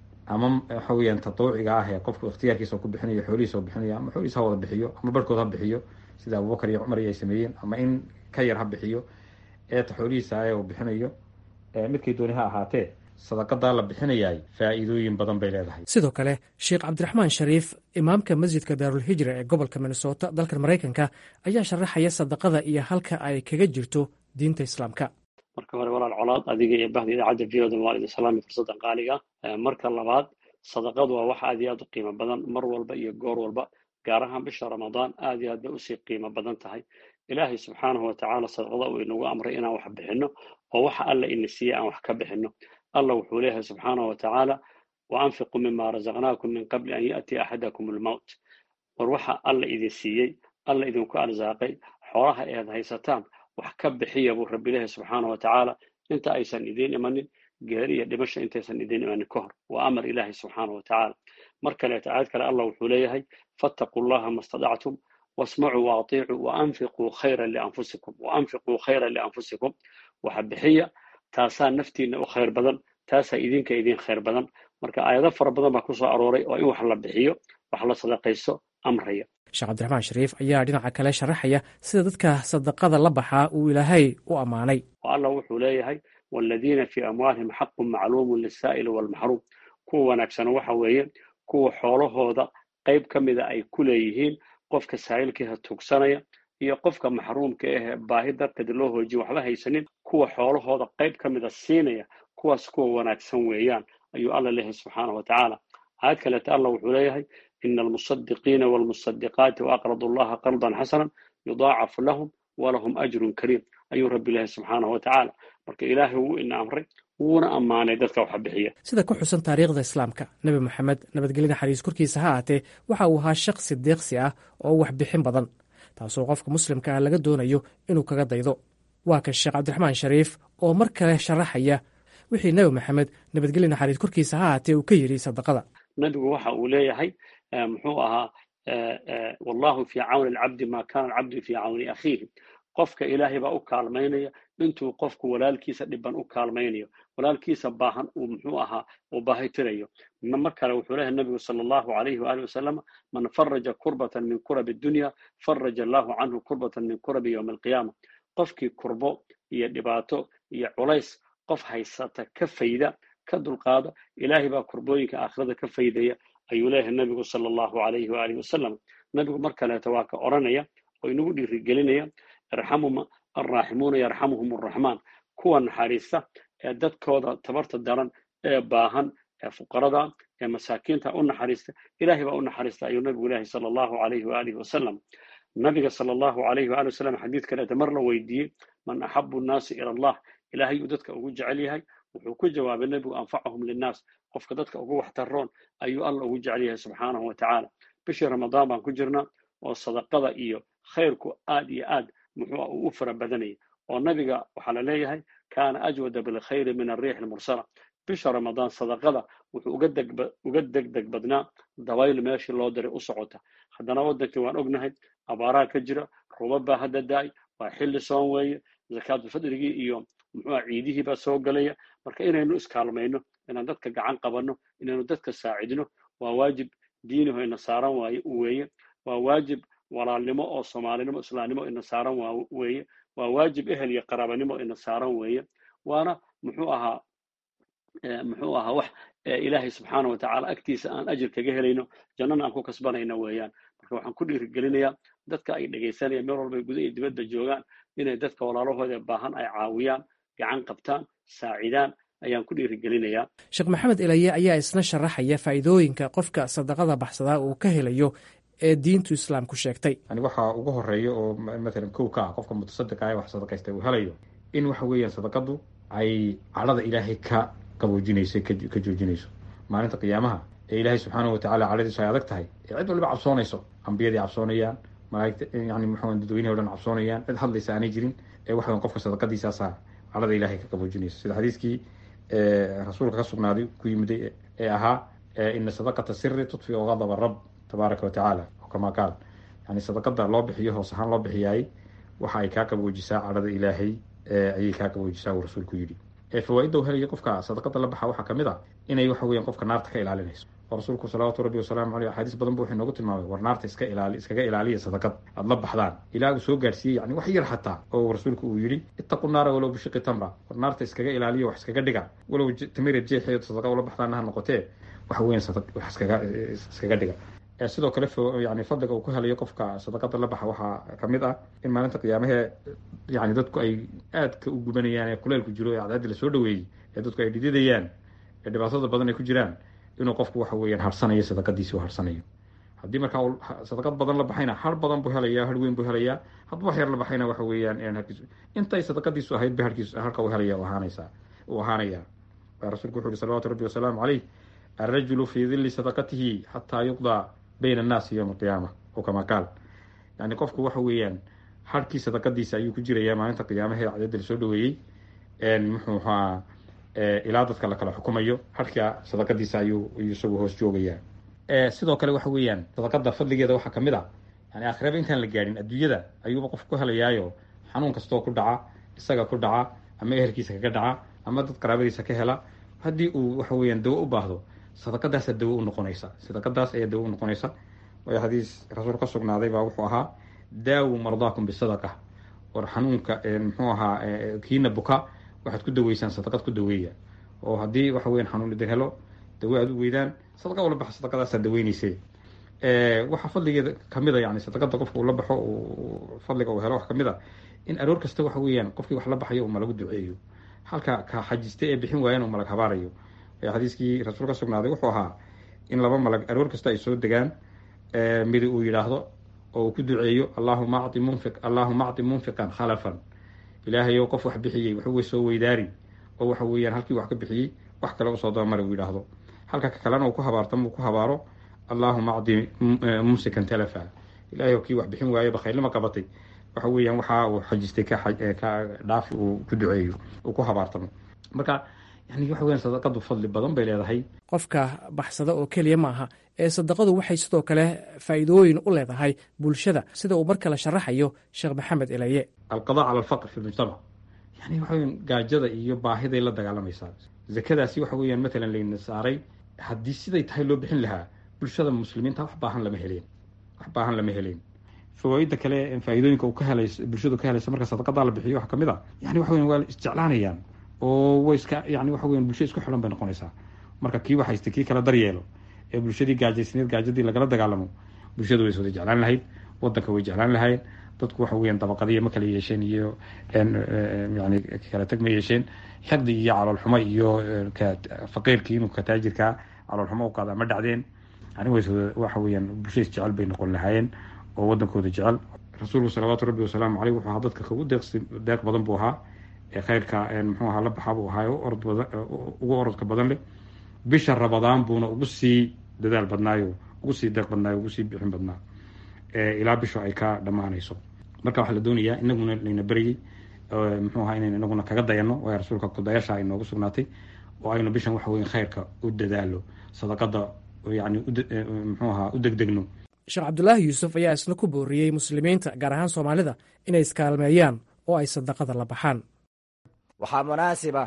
ama waxa weyaan tatawuciga ah ee qofku ikhtiyaarkiisa ku bixinayo xoolihiisa bixinayo ama xoolihiisa ha wada bixiyo ama barhkood ha bixiyo sida abubakar iyo cumar iyo ay sameeyeen ama in ka yar ha bixiyo eeta xoolihiisa ee uu bixinayo midkay dooni ha ahaatee sadaqadaa la bixinayaay faa'iidooyin badan bay leedahay sidoo kale sheekh cabdiraxmaan shariif imaamka masjidka daarulhijra ee gobolka minnesota dalkan maraykanka ayaa sharaxaya sadaqada iyo halka ay kaga jirto diinta islaamka marka hore walaal colaad adiga iyo bahda idaacadda v o da waa idin salaami fursaddan qaaliga marka labaad sadaqadu waa wax aad iyo aad u qiimo badan mar walba iyo goor walba gaar ahaan bisha ramadaan aad iyo aad bay usii qiimo badan tahay ilaahay subxaanahu watacaala sadaqada uu inagu amray inaan wax bixinno oo waxa alla ina siiyey aan wax ka bixinno allah wuxuu leeyahay subxaanahu watacaala wa anfiquu mima razaqnaakum min qabli an ya'tiya axadakum almowt war waxa alla idin siiyey alla idinku arsaaqay xoolaha eed haysataan wax ka bixiya buu rabbi leeyahay subxaanahu watacaala inta aysan idiin imanin geeri iyo dhimasha intaysan idiin imanin ka hor waa amar ilaahay subxaanahu watacaala mar kaleeto aayad kale allah wuxuu leeyahay fattaquu llaha ma stadactum wasmacuu waaطiicuu waanfiquu khayran lianfusikum waanfiquu khayran lianfusikum waxa bixiya taasaa naftiina u khayr badan taasaa idinka idin khayr badan marka aayado fara badan baa ku soo arooray oo in wax la bixiyo wax la sadaqaysto amraya sheekh cabdiraxmaan shariif ayaa dhinaca kale sharaxaya sida dadka sadaqada la baxaa uu ilaahay u ammaanay oo allah wuxuu leeyahay waaladiina fii amwaalihim xaqun macluumun lisaa'ili waalmaxruum kuwa wanaagsana waxa weeye kuwa xoolahooda qayb ka mida ay ku leeyihiin qofka saa'ilkiiha tuugsanaya iyo qofka maxruumka ahee baahi darteed loo hoojiyo waxba haysanin kuwa xoolahooda qayb ka mida siinaya kuwaas kuwa wanaagsan weeyaan ayuu alla leeyahay subxaanahu watacaala aayad kaleeta allah wuxuu leeyahay ina almusadiqiina waalmusadiqaati waaqradu allaha qardan xasanan yudaacafu lahum walahum ajrun kariim ayuu rabbi leeyahay subxaanahu watacaala marka ilaahay wuu ina amray wuuna ammaanay dadka waxa bixiya sida ku xusan taariikhda islaamka nebi moxamed nabadgelya naxariis korkiisa ha aatee waxa uu ahaa shaqsi deeqsi ah oo wax bixin badan taasoo qofka muslimka ah laga doonayo inuu kaga daydo waa kan sheekh cabdiraxmaan shariif oo mar kale sharaxaya wixii nebi moxamed nabadgelya naxariis korkiisa ha aatee uu ka yidhi sadaqada nebigu waxa uu leeyahay muxuu ahaa wallahu fii cawni alcabdi ma kana alcabdu fii cawni akhiihi qofka ilaahay baa u kaalmaynaya intuu qofku walaalkiisa dhiban u kaalmaynayo walaalkiisa baahan uu muxuu ahaa uu baahitirayo mar kale wuxuu leeyahay nabigu sala allahu alayhi waalihi wasalam man faraja kurbatan min kurabi dunya faraja allahu canhu kurbatan min kurabi yowmi alqiyaama qofkii kurbo iyo dhibaato iyo culays qof haysata ka fayda ka dulqaada ilaahay baa kurbooyinka aakhirada ka faydaya ayuu leeyahay nabigu sala allahu alayhi waalihi wasalam nabigu mar kaleeto waa ka odhanaya oo inagu dhiirigelinaya irxamu alraaximuuna yarxamuhum arraxmaan kuwa naxariista ee dadkooda tabarta daran ee baahan ee fuqarada ee masaakiinta u naxariista ilaahay baa u naxariista ayuu nabigu leeyahay sala allahu alayhi waalihi wasalam nabiga sala allahu alayhi waali wasalam xadiid kaleeta mar la weydiiyey man axabu nnaasi ila allah ilaahay uu dadka ugu jecel yahay wuxuu ku jawaabay nebigu anfacahum linnaas qofka dadka ugu waxtaroon ayuu alla ugu jecel yahay subxaanahu wa tacaala bishii ramadaan baan ku jirnaa oo sadaqada iyo khayrku aad iyo aad muxuu uu u fara badanayay oo nabiga waxaa la leeyahay kaana ajwada bilkhayri min arriix almursala bisha ramadaan sadaqada wuxuu uga degdeg badnaa dabayl meeshii loo diray u socota haddana waddankii waan ognahay abaaraa ka jira rubab baa hadda da-ay waa xilli soon weeye zakaatulfadrigii iyo muxuuha ciidihii baa soo galaya marka inaynu iskaalmayno inaan dadka gacan qabanno inaynu dadka saacidno waa waajib diiniho ina saaran waaye weeye waa waajib walaalnimo oo soomaalinimo islaamnimo ina saaran weeye waa waajib ehel iyo qaraabanimo ina saaran weeye waana muxuu ahaa muxuu ahaa wax ilaahay subxaana watacaala agtiisa aan ajir kaga helayno jannana aan ku kasbanayno weeyaan marka waxaan ku dhiirigelinayaa dadka ay dhegaysanayaan meel walba guda iyo dibadda joogaan inay dadka walaalahooda baahan ay caawiyaan gacan qabtaan saacidaan ayaan ku dhiirigelinayaa sheekh maxamed elaye ayaa isna sharaxaya faa'iidooyinka qofka sadaqada baxsadaa uu ka helayo ee diintu islaamku sheegtay yani waxaa ugu horeeya oo matalan kow ka ah qofka mutasadiqa ah wax sadaqaysta uu helayo in waxa weeyaan sadaqadu ay cadhada ilaahay ka qaboojinayso ka joojinayso maalinta qiyaamaha ee ilaahay subxaanahu watacaala cadhadiisu ay adag tahay ee cid waliba cabsoonayso ambiyadii cabsoonayaan malaagta yani muxuu dadweynahi o dhan cabsoonayaan cid hadlaysa aanay jirin ee waxa weyan qofka sadaqadiisaasaa cadhada ilaahay ka qaboojinayso sida xadiiskii rasuulka ka sugnaaday ku yimiday ee ahaa ina sadaqata siri tudfiu gadaba rab tabaaraka wa tacaala oo kamaa qaal yani sadaqada loo bixiyo hoos ahaan loo bixiyaay waxa ay kaa qaboojisaa cadhada ilaahay ayay kaa qaboojisaa uu rasuulku yidhi fawaaidda u helaya qofka sadaqada la baxa waxaa kamid a inay waxa weyan qofka naarta ka ilaalinayso oo rasuulku salawaatu rabbi wasalaamu aleyh axaadiis badan bu wuxuu inoogu tilmaamay war naarta iska ilaali iskaga ilaaliya sadaqad aada la baxdaan ilaa uu soo gaarsiiyey yani wax yar xataa oo rasuulku uu yidhi ittaqu naara walow bishiqi tamra war naarta iskaga ilaaliya wax iskaga dhiga walow tamira jeexeed sadaqa ula baxdaana ha noqotee waxa weyan wax iskaga iskaga dhiga sidoo kale yani fadliga uu ku helayo qofka sadaqada la baxa waxaa kamid ah in maalinta qiyaamahee yani dadku ay aadka u gubanayaan ee kuleelku jiro ee cadceedda lasoo dhaweeyey ee dadku ay dhididayaan ee dhibaatada badan ay ku jiraan inuu qofku waxa weeyaan harsanayo sadaqadiisi u harsanayo haddii markaa uu sadaqad badan la baxayna har badan buu helayaa har weyn buu helayaa hadduu wax yar la baxayna waxa weeyaan harkiisu intay sadaqadiisu ahayd ba harkiisu harka u helaya ahaanaysaa uu ahaanaya rasuulku wuxu uhi salawatu rabbi wasalaamu caleyh alrajulu fii dilli sadaqatihi xataa yuqdaa bayna annaasi yowma alqiyaama oo kamaa qaal yani qofku waxa weeyaan harkii sadaqadiisa ayuu ku jirayaa maalinta qiyaamaha ee cadadda lasoo dhaweeyey muxuu ahaa ilaa dadka la kala xukumayo harka sadaqadiisa ayuu isagu hoos joogayaa sidoo kale waxa weeyaan sadaqada fadligeeda waxaa kamid a yani aakhiraba intaan la gaadhin adduunyada ayuuba qofku ku helayaayo xanuun kastoo ku dhaca isaga ku dhaca ama ehelkiisa kaga dhaca ama dad qaraabadiisa ka hela haddii uu waxa weeyaan dawo u baahdo sadaqadaasa dawo u noqonaysa sadaqadaas ayaa dawo u noqonaysa waayo xadiis rasuul ka sugnaaday baa wuxuu ahaa daawu mardaakum bisadaqa war xanuunka muxuu ahaa kiina buka waxaad ku daweysaan sadaqad ku daweeya oo haddii waxa weyan xanuun idin helo dawo aad u weydaan sadaqa ula baxa sadaqadaasaa daweynayse waxaa fadligeeda kamid a yani sadaqada qofka uu la baxo fadliga uu helo wax kamid a in aroor kasta waxa weeyaan qofkii wax la baxayo uu malagu duceeyo halka ka xajista ee bixin waayaan uu malag habaarayo xadiiskii rasuul ka sugnaaday wuxuu ahaa in laba malag aroor kasta ay soo degaan midi uu yidhaahdo oo uu ku duceeyo allahuma acti munfiq allahuma acti munfiqan khalafan ilaahayow qof wax bixiyey waxuwey soo weydaari oo waxa weeyaan halkii wax ka bixiyey wax kale usoo dabamara uu yidhaahdo halka ka kalena uu ku habaartama uu ku habaaro allahuma acti mumsikan talafa ilahayow kii wax bixin waayo bakhaylnima qabatay waxa weeyaan waxa uu xajistay ka dhaafi uu ku duceeyo uu ku habaartamo marka yani waxa weyan sadaqadu fadli badan bay leedahay qofka baxsada oo keliya maaha ee sadaqadu waxay sidoo kale faa'iidooyin u leedahay bulshada sida uu mar kale sharaxayo sheekh maxamed elaye alqada cala alfaqr fi lmujtamac yani waxa weyan gaajada iyo baahiday la dagaalamaysaa zakadaasi waxa weeyaan matalan layna saaray haddii siday tahay loo bixin lahaa bulshada muslimiinta wax baahan lama heleen wax baahan lama heleen fawaaida kale faa'iidooyinka uu ka helay bulshadu ka helaysa marka sadaqadaa la bixiyo waxa kamid a yani waxa weyan waa isjeclaanayaan oo way iska yani waxa weyan bulsho isku xilan bay noqonaysaa marka kii waxaysta kii kala daryeelo ee bulshadii gaajaysneed gaajadii lagala dagaalamo bulshadu way iswada jeclaan lahayd wadanka way jeclaan lahayn dadku waxa weyan dabaqadiya ma kala yeesheen iyo yani kala tag ma yeesheen xaqdi iyo caloolxumo iyo faqiirkii inuu ka taajirkaa caloolxumo u qaada ma dhacdeen yani waxa weeyaan bulsho isjecel bay noqon lahaayeen oo wadankooda jecel rasuulku salawaatu rabbi wasalaamu caleyh wuxuu ahaa dadka kagu deeq badan buu ahaa ee khayrka muxuu ahaa la baxa buu ahaa ugu orodka badan leh bisha rabadaan buuna ugu sii dadaal badnaayo ugu sii deeq badnaayo ugu sii bixin badnaa ilaa bishu ay ka dhammaanayso marka waxaa la doonayaa inaguna layna beryey muxuu ahaa inaynu inaguna kaga dayano waayo rasuulka kudayaasha ay noogu sugnaatay oo aynu bishan waxa weyn khayrka u dadaalo sadaqada yani muxuu ahaa u degdegno sheekh cabdulaahi yuusuf ayaa isna ku booriyey muslimiinta gaar ahaan soomaalida inay iskaalmeeyaan oo ay sadaqada la baxaan waxaa munaasiba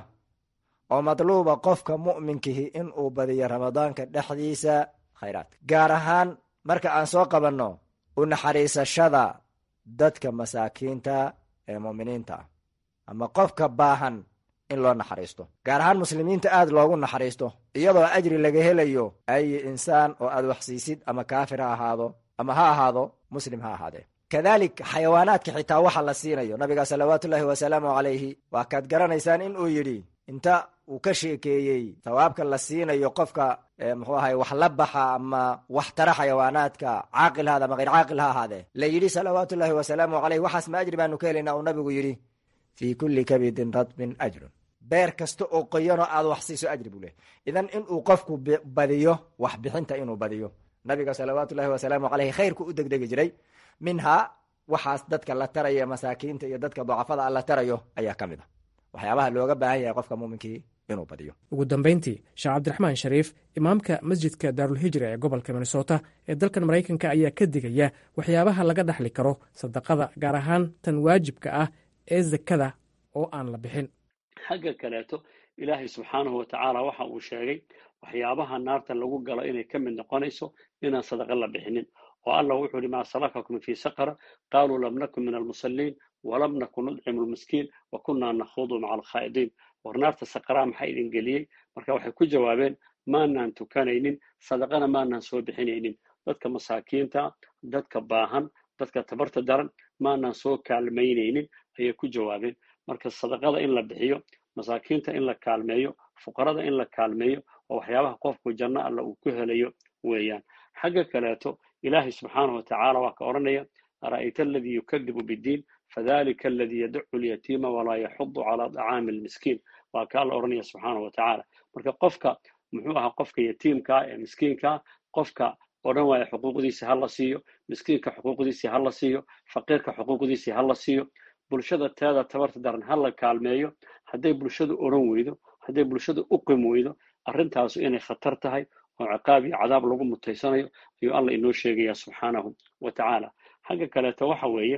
oo madluuba qofka mu'minkihi in uu badiyo ramadaanka dhexdiisa khayraadka gaar ahaan marka aan soo qabanno u naxariisashada dadka masaakiinta ee mu'miniinta ah ama qofka baahan in loo naxariisto gaar ahaan muslimiinta aad loogu naxariisto iyadoo ajri laga helayo ay insaan oo aad waxsiisid ama kaafir ha ahaado ama ha ahaado muslim ha ahaadee kadalik xayawaanaadka xitaa waxa la siinayo nabiga salawaatullaahi wasalaamu calayhi waa kaad garanaysaan in uu yidhi inta uu ka sheekeeyey thawaabka la siinayo qofka muxuu ahay wax la baxa ama wax tara xayawaanaadka caaqil haada ama hayr caaqil ha ahaadee la yidhi salawaatullaahi wasalaamu caleyh waxaas ma ajri baanu ka helaynaa uu nabigu yidhi fii kulli kabidin radbin ajrun beer kasta oo qoyanoo aad wax siiso ajri buu leh idan inuu qofku badiyo wax bixinta inuu badiyo nabiga salawaatullahi wasalaamu caleyhi khayrku u degdegi jiray minhaa waxaas dadka la taraya masaakiinta iyo dadka dacafada la tarayo ayaa ka mid a waxyaabaha looga baahan yahay qofka muuminkii inuu badiyo ugu dambayntii sheekh cabdiraxmaan shariif imaamka masjidka daarulhijra ee gobolka minnesota ee dalkan maraykanka ayaa ka digaya waxyaabaha laga dhaxli karo sadaqada gaar ahaan tan waajibka ah ee zakada oo aan la bixin xagga kaleeto ilaahay subxaanahu watacaala waxa uu sheegay waxyaabaha naarta lagu galo inay ka mid noqonayso inaan sadaqa la bixinin oo allah wuxuu yihi maa salakakum fii saqara qaaluu lam nakun min almusalliin walam nakun nudcimu lmiskiin wa kunnaa nakhuudu maca alkhaa'idiin war naarta saqaraa maxaa idin geliyey marka waxay ku jawaabeen maanaan tukanaynin sadaqana maanaan soo bixinaynin dadka masaakiinta dadka baahan dadka tabarta daran maanaan soo kaalmaynaynin ayay ku jawaabeen marka sadaqada in la bixiyo masaakiinta in la kaalmeeyo fuqarada in la kaalmeeyo oo waxyaabaha qofku janno alla uu ku helayo weeyaan xagga kaleeto ilaahay subxaanahu watacaala waa ka odhanaya ara'ayta aladii yukadibu biddiin fadalika aladii yadacu lyatiima walaa yaxudu calaa dacaami almiskiin waa ka alla odhanaya subxaanahu watacaala marka qofka muxuu ahaa qofka yatiimkaa ee miskiinkaa qofka odhan waaya xuquuqdiisi ha la siiyo miskiinka xuquuqdiisii ha la siiyo faqiirka xuquuqdiisii ha la siiyo bulshada teeda tabarta daran ha la kaalmeeyo hadday bulshadu odhan weydo hadday bulshadu u qim weydo arrintaasu inay khatar tahay oo ciqaab iyo cadaab lagu mutaysanayo ayuu alla inoo sheegaya subxaanahu wa tacaala xagga kaleeto waxa weeye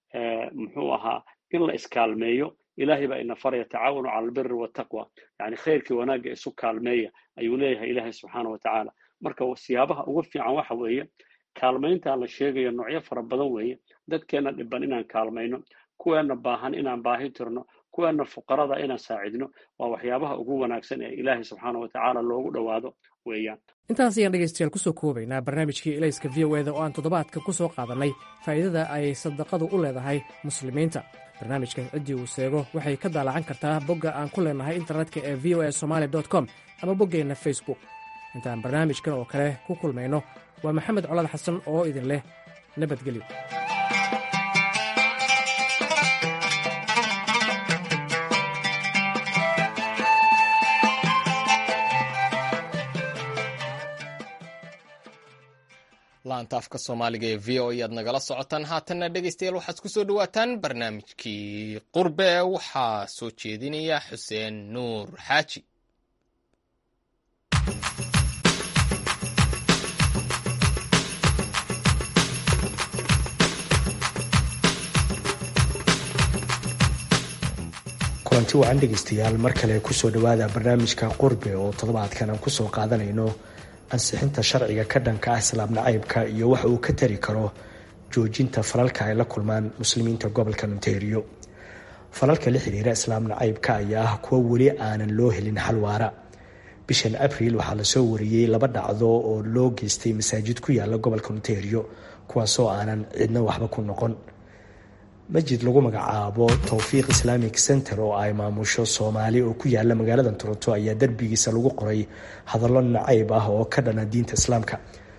muxuu ahaa in la iskaalmeeyo ilaahay baa ina faraya tacaawanu cala albiri wataqwa yani khayrkii wanaagga isu kaalmeeya ayuu leeyahay ilaahay subxaana wa tacaala marka siyaabaha ugu fiican waxa weeye kaalmaynta la sheegayo noocyo fara badan weeye dadkeenna dhiban inaan kaalmayno kuweenna baahan inaan baahi tirno kuweenna fuqarada inaan saacidno waa waxyaabaha ugu wanaagsan ee ilaahay subxaana wa tacaala loogu dhowaado weeyaan intaas ayaan dhegaystayaal ku soo koobaynaa barnaamijkii elayska v o eda oo aan toddobaadka ku soo qaadannay faa'iidada ay sadaqadu u leedahay muslimiinta barnaamijkan ciddii uu seego waxay ka daalacan kartaa bogga aan ku leenahay internetka ee v o e somaali com ama boggeenna facebook intaan barnaamijkan oo kale ku kulmayno waa maxamed colad xasan oo idin leh nabadgelyo laanta afka soomaaliga ee v o ayaad nagala socotaan haatanna dhegaystayaal waxaad ku soo dhowaataan barnaamijkii qurbe waxaa soo jeedinaya xuseen nuur xaaji kulanti wacan dhegaystayaal mar kale kusoo dhowaada barnaamijka qurbe oo toddobaadkan aan kusoo qaadanayno ansixinta sharciga ka dhanka ah islaam nacaybka iyo waxa uu ka tari karo joojinta falalka ay la kulmaan muslimiinta gobolka ontario falalka la xiriira islaam nacaybka ayaa ah kuwo weli aanan loo helin xal waara bishan abriil waxaa lasoo wariyey laba dhacdo oo loo geystay masaajid ku yaala gobolka ontario kuwaasoo aanan cidna waxba ku noqon masjid lagu magacaabo towfiiq islamic center oo ay maamusho soomaali oo ku yaala magaalada toronto ayaa derbigiisa lagu qoray hadallo nacayb ah oo ka dhana diinta islaamka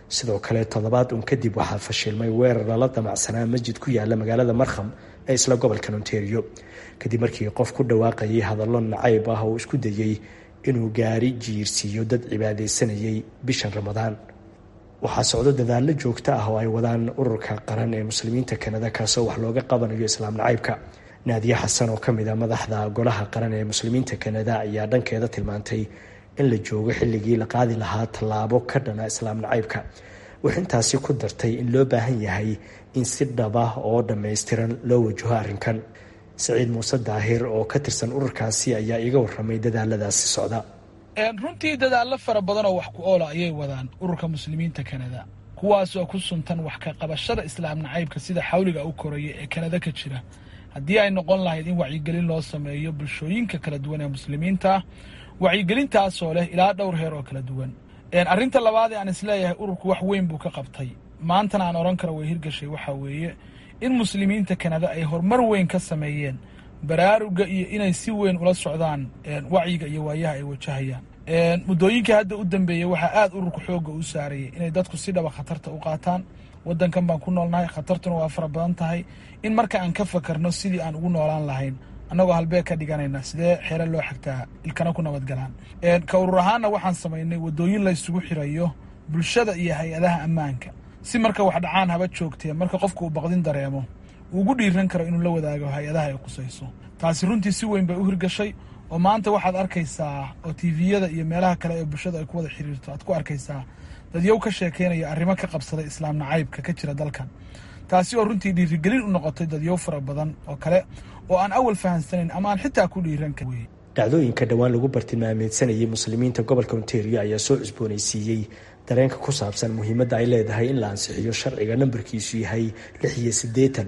sidoo kale toddobaad un kadib waxaa fashilmay weerar lala damacsanaa masjid ku yaala magaalada markham ee isla gobolkan ontario kadib markii qof ku dhawaaqayay hadallo nacayb ah oo isku dayey inuu gaari jiirsiiyo dad cibaadaysanayay bishan ramadaan waxaa socdo dadaallo joogto ah oo ay wadaan ururka qaran ee muslimiinta kanada kaasoo wax looga qabanayo islaam nacaybka naadiye xasan oo ka mid a madaxda golaha qaran ee muslimiinta kanada ayaa dhankeeda tilmaantay in la joogo xilligii la qaadi lahaa tallaabo ka dhana islaam nacaybka waxay intaasi ku dartay in loo baahan yahay in si dhaba oo dhammaystiran loo wajaho arrinkan saciid muuse daahir oo ka tirsan ururkaasi ayaa iga waramay dadaaladaasi socda runtii dadaallo fara badan oo wax ku oola ayay wadaan ururka muslimiinta kanada kuwaasoo ku suntan wax ka qabashada islaam nacaybka sida xawliga u koraya ee kanada ka jira haddii ay noqon lahayd in wacyigelin loo sameeyo bulshooyinka kala duwan ee muslimiinta wacyigelintaasoo leh ilaa dhowr heer oo kala duwan arrinta labaad ee aan isleeyahay ururku wax weyn buu ka qabtay maantana aan odhan karo way hirgashay waxaa weeye in muslimiinta kanada ay horumar weyn ka sameeyeen baraaruga iyo inay si weyn ula socdaan wacyiga iyo waayaha ay wajahayaan muddooyinkii hadda u dambeeyey waxaa aada ururka xoogga u saarayay inay dadku si dhaba khatarta u qaataan waddankan baan ku noolnahay khatartuna waa fara badan tahay in marka aan ka fakarno sidii aan ugu noolaan lahayn annagoo halbeeg ka dhiganayna sidee xeelo loo xigtaa ilkana ku nabadgalaan ka urur ahaanna waxaan samaynay waddooyin la ysugu xirayo bulshada iyo hay-adaha ammaanka si marka wax dhacaan haba joogtee marka qofku uu baqdin dareemo uu ugu dhiiran karo inuu la wadaago hay-adaha ay qusayso taasi runtii si weyn bay u hirgashay oo maanta waxaad arkaysaa oo tviyada iyo meelaha kale ee bulshada ay ku wada xiriirto aad ku arkaysaa dadyow ka sheekeynaya arrimo ka qabsaday islaam nacaybka ka jira dalkan taasi oo runtii dhiirigelin u noqotay dadyow fara badan oo kale oo aan awal fahamsanayn ama aan xitaa ku dhiiran karin dhacdooyinka dhowaan lagu bartilmaameysanayay muslimiinta gobolka ontario ayaa soo cusboonaysiiyey dareenka ku saabsan muhiimadda ay leedahay in la ansixiyo sharciga nambarkiisu yahay lix iyo siddeetan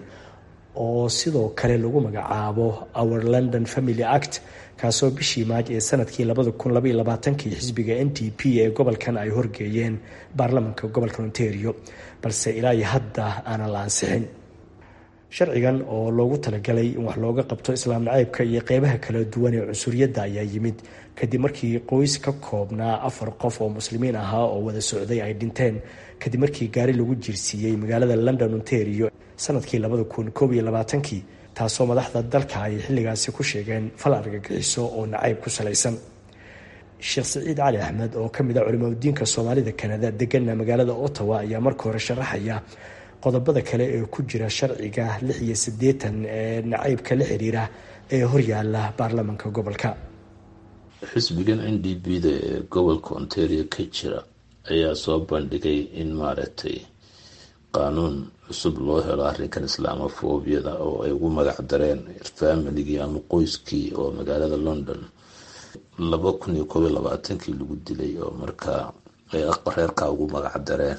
oo sidoo kale lagu magacaabo our london family act kaasoo bishii maaj ee sanadkii labada kun labaiyo labaatankii xisbiga n t p ee gobolkan ay horgeeyeen baarlamanka gobolka ontario balse ilaa iyo hadda aanan la ansixin sharcigan oo loogu talagalay in wax looga qabto islaam nacaybka iyo qeybaha kala duwan ee cunsuriyadda ayaa yimid kadib markii qoys ka koobnaa afar qof oo muslimiin ahaa oo wada socday ay dhinteen kadib markii gaari lagu jirsiiyey magaalada london ontario sanadkii labada kun koob iyo labaatankii taasoo madaxda dalka ay xilligaasi ku sheegeen fal argagixiso oo nacayb ku salaysan sheekh saciid cali axmed oo ka mid a culimaudiinka soomaalida kanada degana magaalada ottawa ayaa marka hore sharaxaya qodobada kale ee ku jira sharciga lix iyo siddeetan ee nacaybka la xiriira ee horyaala baarlamanka gobolka xisbigan n d b da ee gobolka ontario ka jira ayaa soo bandhigay in maaragtay qaanuun cusub loo helo arrinkan islaamofobiyada oo ay ugu magac dareen familigii ama qoyskii oo magaalada london laba kun iyo koob iyo labaatankii lagu dilay oo markaa ay reerkaa ugu magac dareen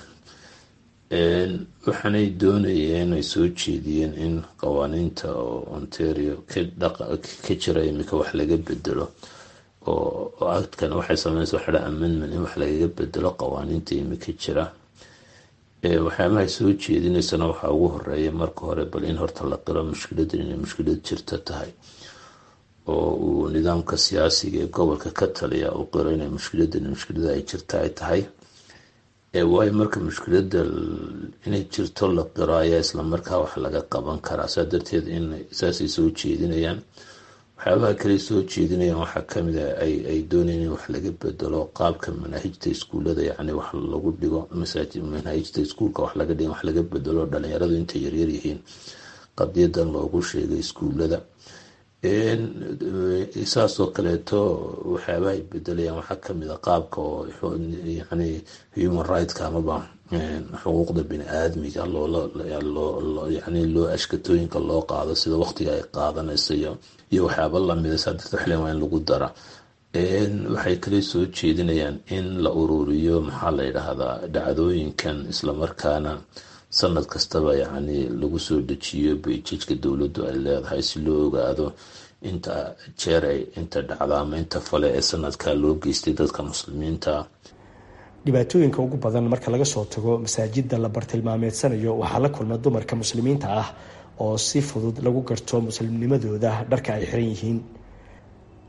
waxaanay doonayeen ay soo jeediyeen in qawaaniinta oo ontario ka jira imika wax laga bedelo oo actkan waxay sameynaysa waxa dha amendment in wax lagaga bedelo qawaaniinta imika jira waxyaabahay soo jeedinaysana waxaa ugu horeeya marka hore bal in horta la qiro mushkiladan inay mushkilad jirta tahay oo uu nidaamka siyaasiga ee gobolka ka taliya uu qiro inay mushkiladan mushkilada ay jirta ay tahay waayo marka mushkilada inay jirto la qiro ayaa islamarkaa wax laga qaban karaa saa darteed in saasay soo jeedinayaan waxyaabaha kale soo jeedinayaan waxaa kamid a ay doonayeen in wax laga bedelo qaabka manaahijta iskuullada yacni wax lagu dhigo manaahijta iskuulka wax laga dhigo wax laga bedelo dhalinyaradu intay yaryar yihiin qadiyadan loogu sheegay iskuullada saasoo kaleeto waxyaabaha ay bedelayaan waxaa kamid a qaabka oo yani human rightska amaba xuquuqda bini aadmiga yani loo ashkatooyinka loo qaado sida waqtiga ay qaadanayso iyo waxyaaba lamida saa darteed waxlen waa in lagu dara waxay kale soo jeedinayaan in la ururiyo maxaa la yidhaahdaa dhacdooyinkan islamarkaana sanad kastaba yacni lagu soo dejiyo bayjajka dowladdu ay leedahay si loo ogaado inta jeer ay inta dhacda ama inta fale ee sanadka loo geystay dadka muslimiinta dhibaatooyinka ugu badan marka laga soo tago masaajida la bartilmaameedsanayo waxaa la kulma dumarka muslimiinta ah oo si fudud lagu garto muslimnimadooda dharka ay xiran yihiin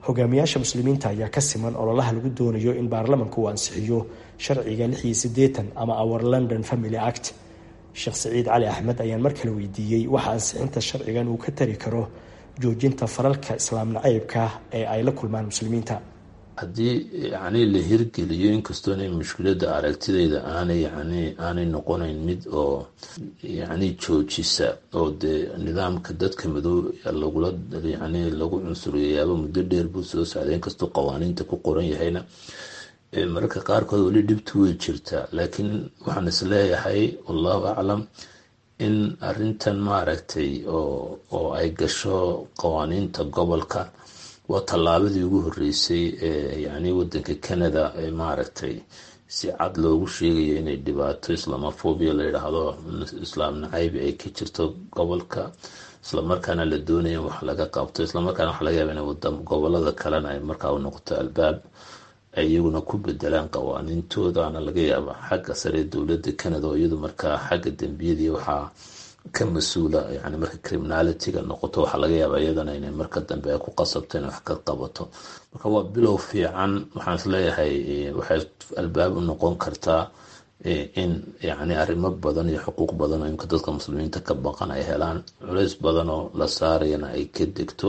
hogaamiyaasha muslimiinta ayaa ka siman ololaha lagu doonayo in baarlamanka uu ansixiyo sharciga lix iyo siddeetan ama our london family act sheekh saciid cali axmed ayaan mar kale weydiiyey waxa ansixinta sharcigan uu ka tari karo joojinta falalka islaam nacaybka ee ay la kulmaan muslimiinta haddii yani la hirgeliyo inkastoona mushkilada aragtidayda aanay yani aanay noqonayn mid oo yani joojisa oo dee nidaamka dadka madow lagula yani lagu cunsuriyayaaba muddo dheer buu soo socday inkastoo qawaaniinta ku qoran yahayna mararka qaarkood weli dhibtu way jirtaa laakiin waxaan is leeyahay wallahu aclam in arintan maaragtay oo oo ay gasho qawaaniinta gobolka waa tallaabadii ugu horeysay ee yani wadanka canada ee maaragtay si cad loogu sheegayo inay dhibaato islamofobia la yidhaahdo islaam nacaybi ay ka jirto gobolka islamarkaana la doonaya in wax laga qabto islamarkaana waxa laga yaaba in gobolada kalena ay markaa u noqoto albaab ay iyaguna ku bedelaan qawaaniintoodaana laga yaaba xagga sare dowladda canada oo iyadu markaa xagga dembiyadii waxaa ka mas-uula yani marka criminalitiga noqoto waxaa laga yaaba iyadana inay marka dambe ay ku qasabto inay wax ka qabato marka waa bilow fiican waxaan isleeyahay waxay albaab u noqon kartaa in yani arrimo badan iyo xuquuq badan oo imka dadka muslimiinta ka baqan ay helaan culays badan oo la saarayana ay ka degto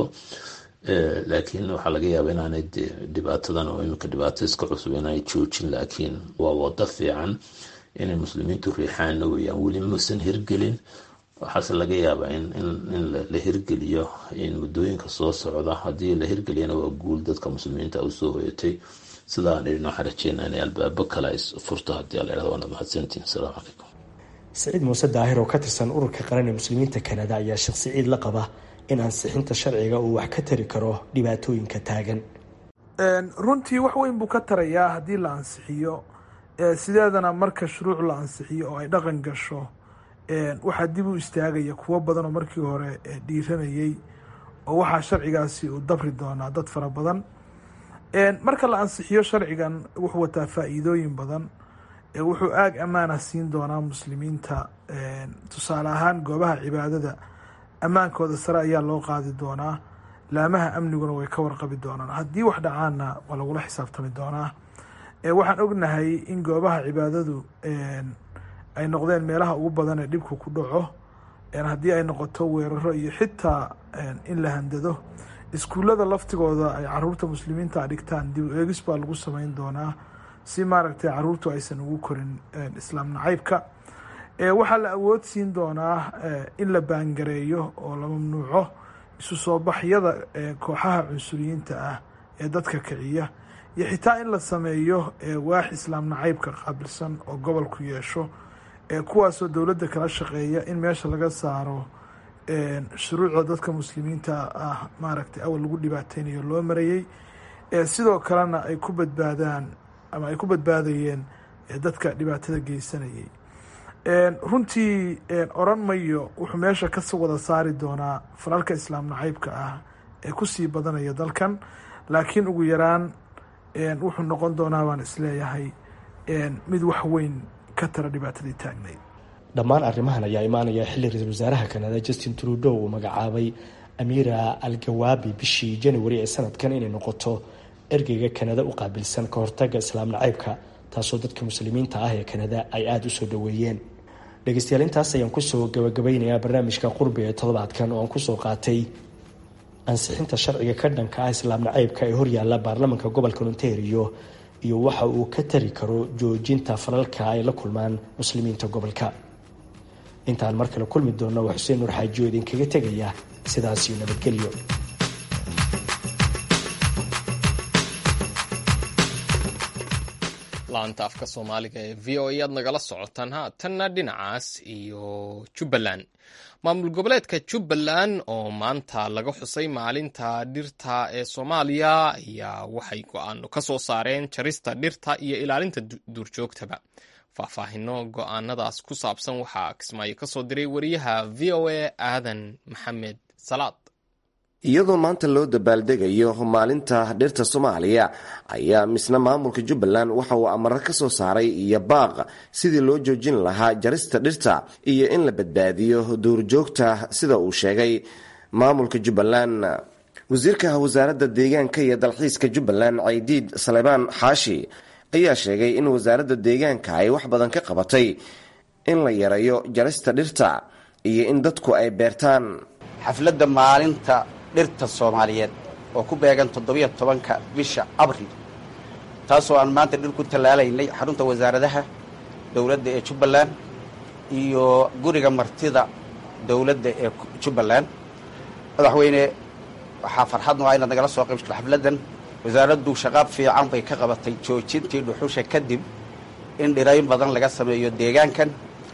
laakiin waxaa laga yaaba inaanay dhibaatadan oo imika dhibaato iska cusub inaanay joojin laakiin waa wado fiican inay muslimiintu riixaana weyaan weli mausan hirgelin waxaase laga yaabaa in la hirgeliyo muddooyinka soo socda haddii la hirgeliyana waa guul dadka muslimiinta usoo hoyatay sidaan idhin waxaan rajeynaa inay albaabo kale ay furto haddii ala yhahdo waana mahadsantiin asalaamu calaykum saciid muuse daahir oo ka tirsan ururka qaran ee muslimiinta kanada ayaa sheekh saciid la qaba in ansixinta sharciga uu wax ka tari karo dhibaatooyinka taagan runtii wax weyn buu ka tarayaa haddii la ansixiyo sideedana marka shuruuc la ansixiyo oo ay dhaqan gasho waxaa dib u istaagaya kuwo badan oo markii hore dhiiranayay oo waxaa sharcigaasi uu dabri doonaa dad fara badan marka la ansixiyo sharcigan wuxuu wataa faa-iidooyin badan wuxuu aag ammaana siin doonaa muslimiinta tusaale ahaan goobaha cibaadada ammaankooda sare ayaa loo qaadi doonaa laamaha amniguna way ka warqabi doonaan haddii wax dhacaanna waa lagula xisaabtami doonaa waxaan ognahay in goobaha cibaadadu ay noqdeen meelaha ugu badan ee dhibku ku dhaco haddii ay noqoto weeraro iyo xitaa in la handado iskuullada laftigooda ay caruurta muslimiinta dhigtaan dib u eegis baa lagu sameyn doonaa si maaragtay caruurtu aysan ugu korin islaam nacaybka waxaa la awood siin doonaa in la baangareeyo oo la mamnuuco isu soo baxyada kooxaha cunsuriyiinta ah ee dadka kiciya iyo xitaa in la sameeyo waax islaam nacaybka qaabilsan oo gobolku yeesho kuwaasoo dowladda kala shaqeeya in meesha laga saaro shuruucda dadka muslimiinta ah maaragtay awal lagu dhibaateynayo loo marayey sidoo kalena ay ku badbaadaan ama ay ku badbaadayeen dadka dhibaatada geysanayay runtii oran mayo wuxuu meesha ka wada saari doonaa falalka islaam nacaybka ah ee kusii badanaya dalkan laakiin ugu yaraan wuxuu noqon doonaa baan isleeyahay mid wax weyn ka tara dhibaatadii taagnayd dhammaan arrimahan ayaa imaanaya xilli ra-iisul wasaaraha kanada justin trudeau uu magacaabay amiira al gawaabi bishii january ee sanadkan inay noqoto ergeyga kanada u qaabilsan ka hortaga islaam nacaybka taasoo dadka muslimiinta ah ee kanada ay aada u soo dhoweeyeen dhegeystayaal intaas ayaan kusoo gabagabeynayaa barnaamijka qurbi ee toddobaadkan oo aan kusoo qaatay ansixinta sharciga ka dhanka ah islaam nacaybka ee horyaala baarlamanka gobolka ontario iyo waxa uu ka tari karo joojinta falalka ay la kulmaan muslimiinta gobolka intaan mar kale kulmi doonna waa xuseen nuur xaajiyo idinkaga tegaya sidaasiyo nabadgelyo laanta afka soomaaliga ee v o ayaad nagala socotaan haatanna dhinacaas iyo jubbaland maamul goboleedka jubbaland oo maanta laga xusay maalinta dhirta ee soomaaliya ayaa waxay go-aano ka soo saareen jarista dhirta iyo ilaalinta duurjoogtaba faahfaahino go-aanadaas ku saabsan waxaa kismaayo ka soo diray wariyaha v o a aadan maxamed salaad iyadoo maanta loo dabaaldegayo maalinta dhirta soomaaliya ayaa misna maamulka jubbaland waxa uu amaro ka soo saaray iyo baaq sidii loo joojin lahaa jarista dhirta iyo in la badbaadiyo duurjoogta sida uu sheegay maamulka jubbaland wasiirka wasaaradda deegaanka iyo dalxiiska jubbaland caydiid salebaan xaashi ayaa sheegay in wasaaradda deegaanka ay wax badan ka qabatay in la yareeyo jarista dhirta iyo in dadku ay beertaan xafladda maalinta dhirta soomaaliyeed oo ku beegan toddobiyo tobanka bisha abril taasoo aan maanta dhir ku tallaalaynay xarunta wasaaradaha dowladda ee jubbaland iyo guriga martida dowladda ee jubbaland madaxweyne waxaa farxadnu ah inaad nagala soo qaybsato xafladdan wasaaraddu shaqaab fiican bay ka qabatay joojintii dhuxusha kadib in dhirayn badan laga sameeyo deegaankan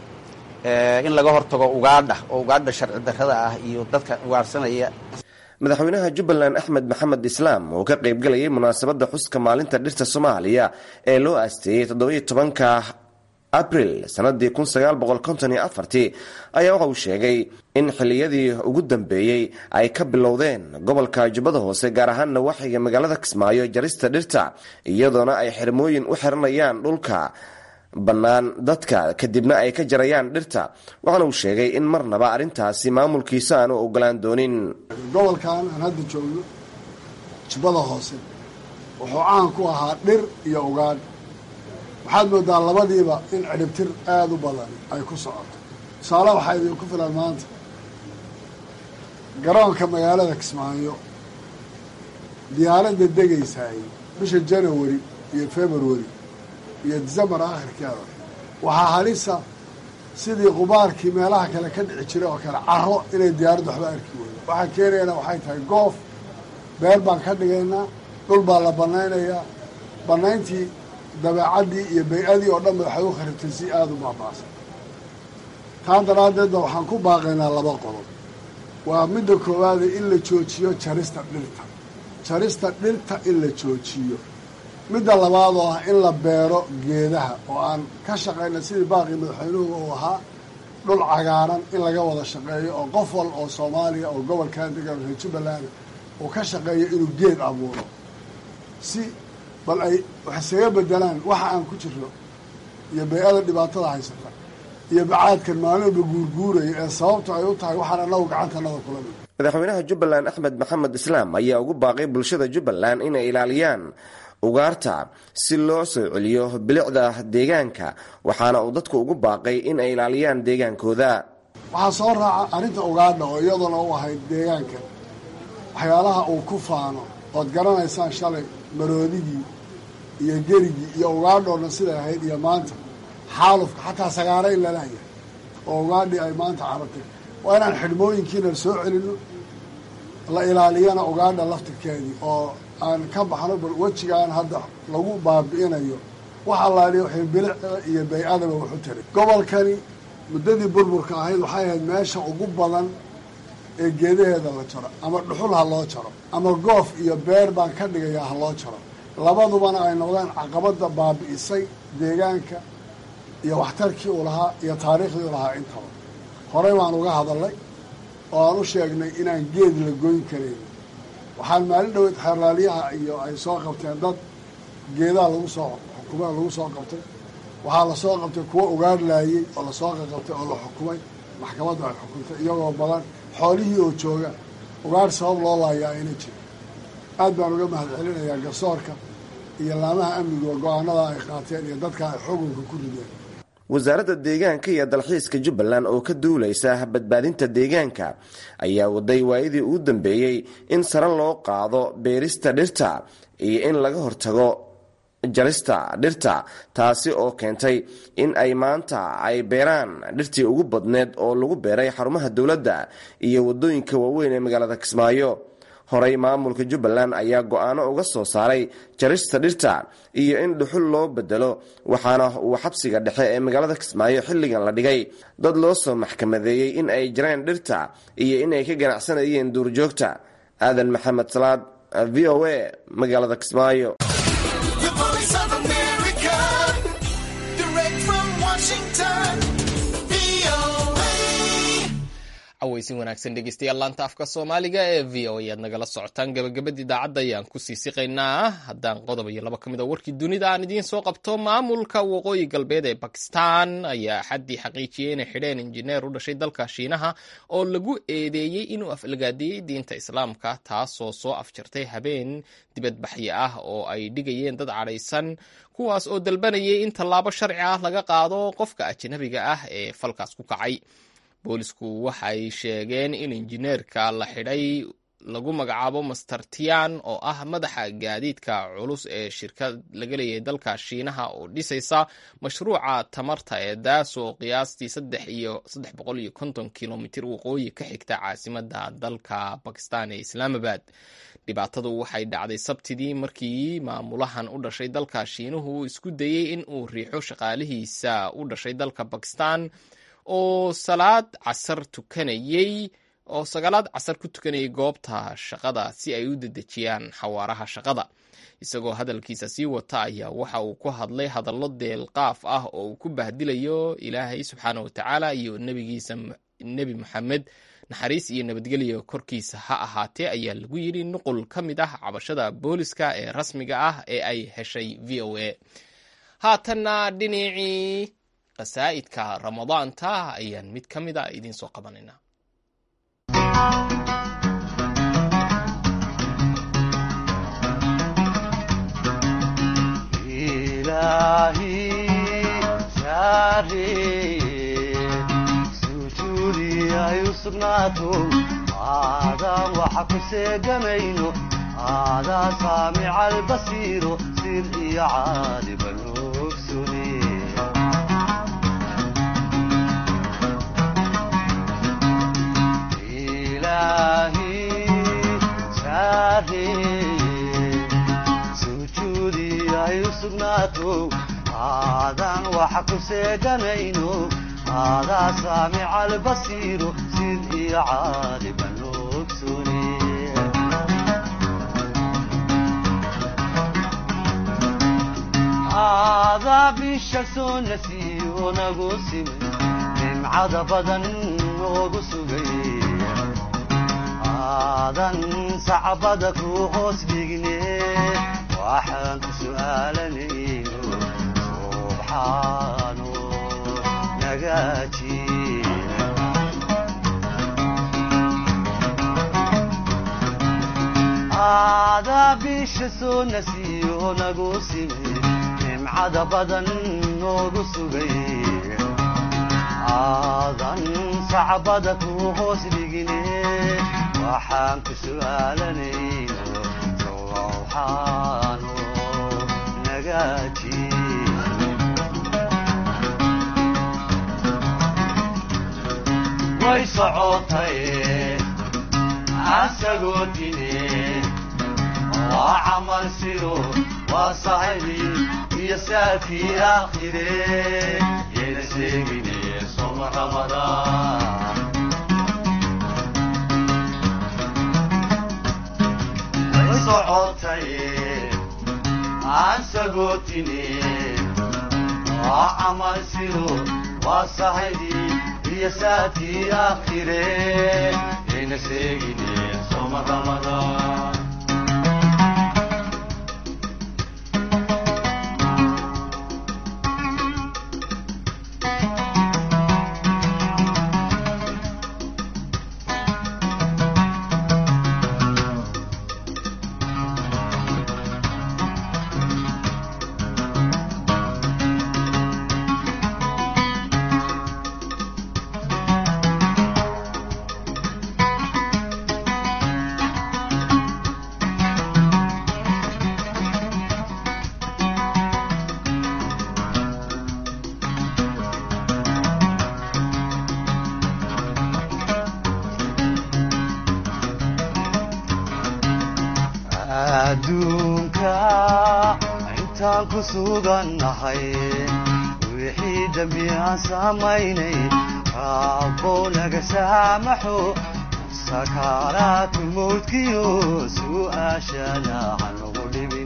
in laga hortago ugaadha oo ugaadha sharci darrada ah iyo dadka ugaarsanaya madaxweynaha jubbaland axmed maxamed islaam oo ka qaybgalayay munaasabadda xuska maalinta dhirta soomaaliya ee loo aasteeyey toddobiyo tobanka abril sanadii kun sagaal boqol konton iyo afartii ayaa waxa uu sheegay in xilliyadii ugu dambeeyey ay ka bilowdeen gobolka jubbada hoose gaar ahaanna waxiga magaalada kismaayo jarista dhirta iyadoona ay xirmooyin u xiranayaan dhulka bannaan dadka kadibna ay ka jarayaan dhirta waxaana uu sheegay in marnaba arrintaasi maamulkiisa aanu ogolaan doonin gobolkan aan hadda joogno jubbada hoose wuxuu caan ku ahaa dhir iyo ugaadh waxaad moodaa labadiiba in cidhibtir aada u badan ay ku socoto tusaale waxaa idinku filan maanta garoonka magaalada kismaayo diyaaradda degaysaay bisha janawari iyo february iyo decembar akhirkeeda waxaa halisa sidii qubaarkii meelaha kale ka dhici jiray oo kale caro inay diyaaradda waxba arki weydo waxaan keenaynaa waxay tahay goof beer baan ka dhigaynaa dhul baa la bannaynayaa bannayntii dabeecaddii iyo bay-adii oo dhan ba waxay u kharibtay si aada u baaba'san taa daraaddeedba waxaan ku baaqaynaa laba qodob waa midda koowaade in la joojiyo jarista dhirta jarista dhirta in la joojiyo midda labaad oo ah in la beero geedaha oo aan ka shaqayna sidii baaqii madaxweynuhu uu ahaa dhul cagaaran in laga wada shaqeeyo oo qof wal oo soomaaliya oo gobolkan degan reer jubbaland uu ka shaqeeyo inuu geed abuuro si bal ay wax isaga bedelaan waxa aan ku jirno iyo bay-ada dhibaatada haysata iyo bacaadkan maalinba guurguuraya ee sababta ay u tahay waxaan anagu gacantanada kula mid madaxweynaha jubbaland axmed maxamed islaam ayaa ugu baaqay bulshada jubbaland inay ilaaliyaan ugaarta si loo soo celiyo bilicda deegaanka waxaana uu dadku ugu baaqay in ay ilaaliyaan deegaankooda waxaa soo raaca arrinta ugaadha oo iyaduna u ahayd deegaanka waxyaalaha uu ku faano ood garanaysaan shalay maroodigii iyo gerigii iyo ugaadhoodna siday ahayd iyo maanta xaalufka xataa sagaarayn lalayahay oo ugaadhii ay maanta carabtay waa inaan xidhmooyinkiina soo celino la ilaaliyana ugaadha laftirkeedii oo aan ka baxno bal wejigaan hadda lagu baabi'inayo wax allaaliya waxay bilicda iyo bay-adaba waxu taray gobolkani muddadii burburka ahayd waxay ahayd meesha ugu badan ee geedaheeda la jaro ama dhuxul ha loo jaro ama goof iyo beer baan ka dhigayaa ha loo jaro labadubana ay noqdeen caqabadda baabi'isay deegaanka iyo waxtarkii uu lahaa iyo taariikhdii u lahaa intaba horey baan uga hadalnay oo aan u sheegnay inaan geed la goyn karayn waxaan maalin dhaweyd xeerlaaliyaha iyo ay soo qabteen dad geedaha lagu soo xukumay oo lagu soo qabtay waxaa lasoo qabtay kuwo ugaadhlaayey oo lasoo qaqabtay oo la xukumay maxkamadda ay xukuntay iyagoo badan xoolihii oo jooga ugaadh sabab loo laayaa ayna jiro aad baan uga mahad celinayaa garsoorka iyo laamaha amniga go-aanada ay qaateen iyo dadka ay xukunka ku rideen wasaaradda deegaanka iyo dalxiiska jubbaland oo ka duulaysa badbaadinta deegaanka ayaa waday waayadii ugu dambeeyey in sare loo qaado beerista dhirta iyo in laga hortago jarista dhirta taasi oo keentay in ay maanta ay beeraan dhirtii ugu badneed oo lagu beeray xarumaha dowladda iyo wadooyinka waaweyn ee magaalada kismaayo horey maamulka jubbaland ayaa go-aano uga soo saaray jarista dhirta iyo in dhuxul loo bedelo waxaana uu xabsiga dhexe ee magaalada kismaayo xilligan la dhigay dad loo soo maxkamadeeyey in ay jareen dhirta iyo inay ka ganacsanayeen duurjoogta aadan maxamed salaad v o a magaalada kismaayo cawaysin wanaagsan dhegeystayaal laanta afka soomaaliga ee v o ayaad nagala socotaan gabagabadii idaacadda ayaan kusii siqaynaa haddaan qodob iyo laba ka mid a warkii dunida aan idiin soo qabto maamulka waqooyi galbeed ee bakistan ayaa axaddii xaqiijiyey inay xidheen injineer u dhashay dalka shiinaha oo lagu eedeeyey inuu afalgaadiyey diinta islaamka taasoo soo afjartay habeen dibadbaxyo ah oo ay dhigayeen dad cadhaysan kuwaas oo dalbanayay in tallaabo sharci ah laga qaado qofka ajnabiga ah ee falkaas ku kacay boolisku waxay sheegeen in injineerka la xidhay lagu magacaabo master tian oo ah madaxa gaadiidka culus ee shirkad laga leeyahay dalka shiinaha oo dhisaysa mashruuca tamarta ee daas oo qiyaastii saddex iyo saddex boqol iyo konton kilomitir waqooyi ka xigta caasimada dalka bakistan ee islaamabad dhibaatadu waxay dhacday sabtidii markii maamulahan u dhashay dalka shiinuhu isku dayey in uu riixo shaqaalihiisa u dhashay dalka bakistan oo salaad casar tukanayey oo sagaalaad casar ku tukanayay goobta shaqada si ay u dedejiyaan xawaaraha shaqada isagoo hadalkiisa sii wata ayaa waxa uu ku hadlay hadallo deelqaaf ah oo uu ku bahdilayo ilaahay subxaana watacaala iyo nebigiisa nebi moxamed naxariis iyo nabadgelyo korkiisa ha ahaatee ayaa lagu yidhi nuqul ka mid ah cabashada booliska ee rasmiga ah ee ay heshay v o a haatanna dhinacii qasaa'idka ramadaanta ayaan mid ka mid a idiin soo qabanaynaa aadaan waxa ku seegamayno aadaa saamica albasiiro sir iyo caaliban ogsune sujuudi ay u sugnaato aadaan waxa ku seeganayno aadaa saamica albasiiro sid iyo caaliban ogsune aadaa bisha soo nasiyo nagu simay nimcada badan noogu sugay aadan sacbada ku hoos dhigne waxaan ku su'aalanayno subxaano nagaaji aadaa bisha soo nasiyo nagu simay nimcada badan noogu sugay aadan sacbada ku hoos dhigine waxaan ku su'aalanayno sowxaano nagaaji way socotay asagoo dine waa camal sido waa saxibi iyo saakii aakhire yayna sheegine soma ramadaan way socotay aan sagootine waa camal sido waa saxibi iyo saakii aakhire yayna sheegine soma ramadaan adduunka intaan ku sugannahay wixii dembi aan samaynay raabbow naga saamaxo sakaaraatu mawdkiyo su'aashana hanugu dhibin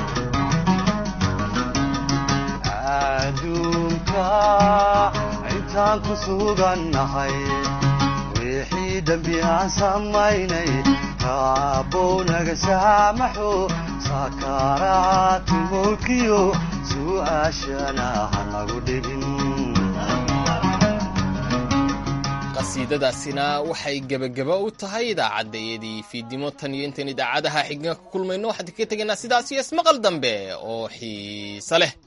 adduunka intaan ku sugannahay wixii dembi aan samaynay raabbow naga saamaxo saakaaraati mulkiyo su'aashana ha nagu dhibin qasiidadaasina waxay gebagaba u tahay idaacaddaiyadii fiidnimo tan iyo intayn idaacadaha xigna ka kulmayno waxaan ka tegaynaa sidaas iyo ismaqal dambe oo xiise leh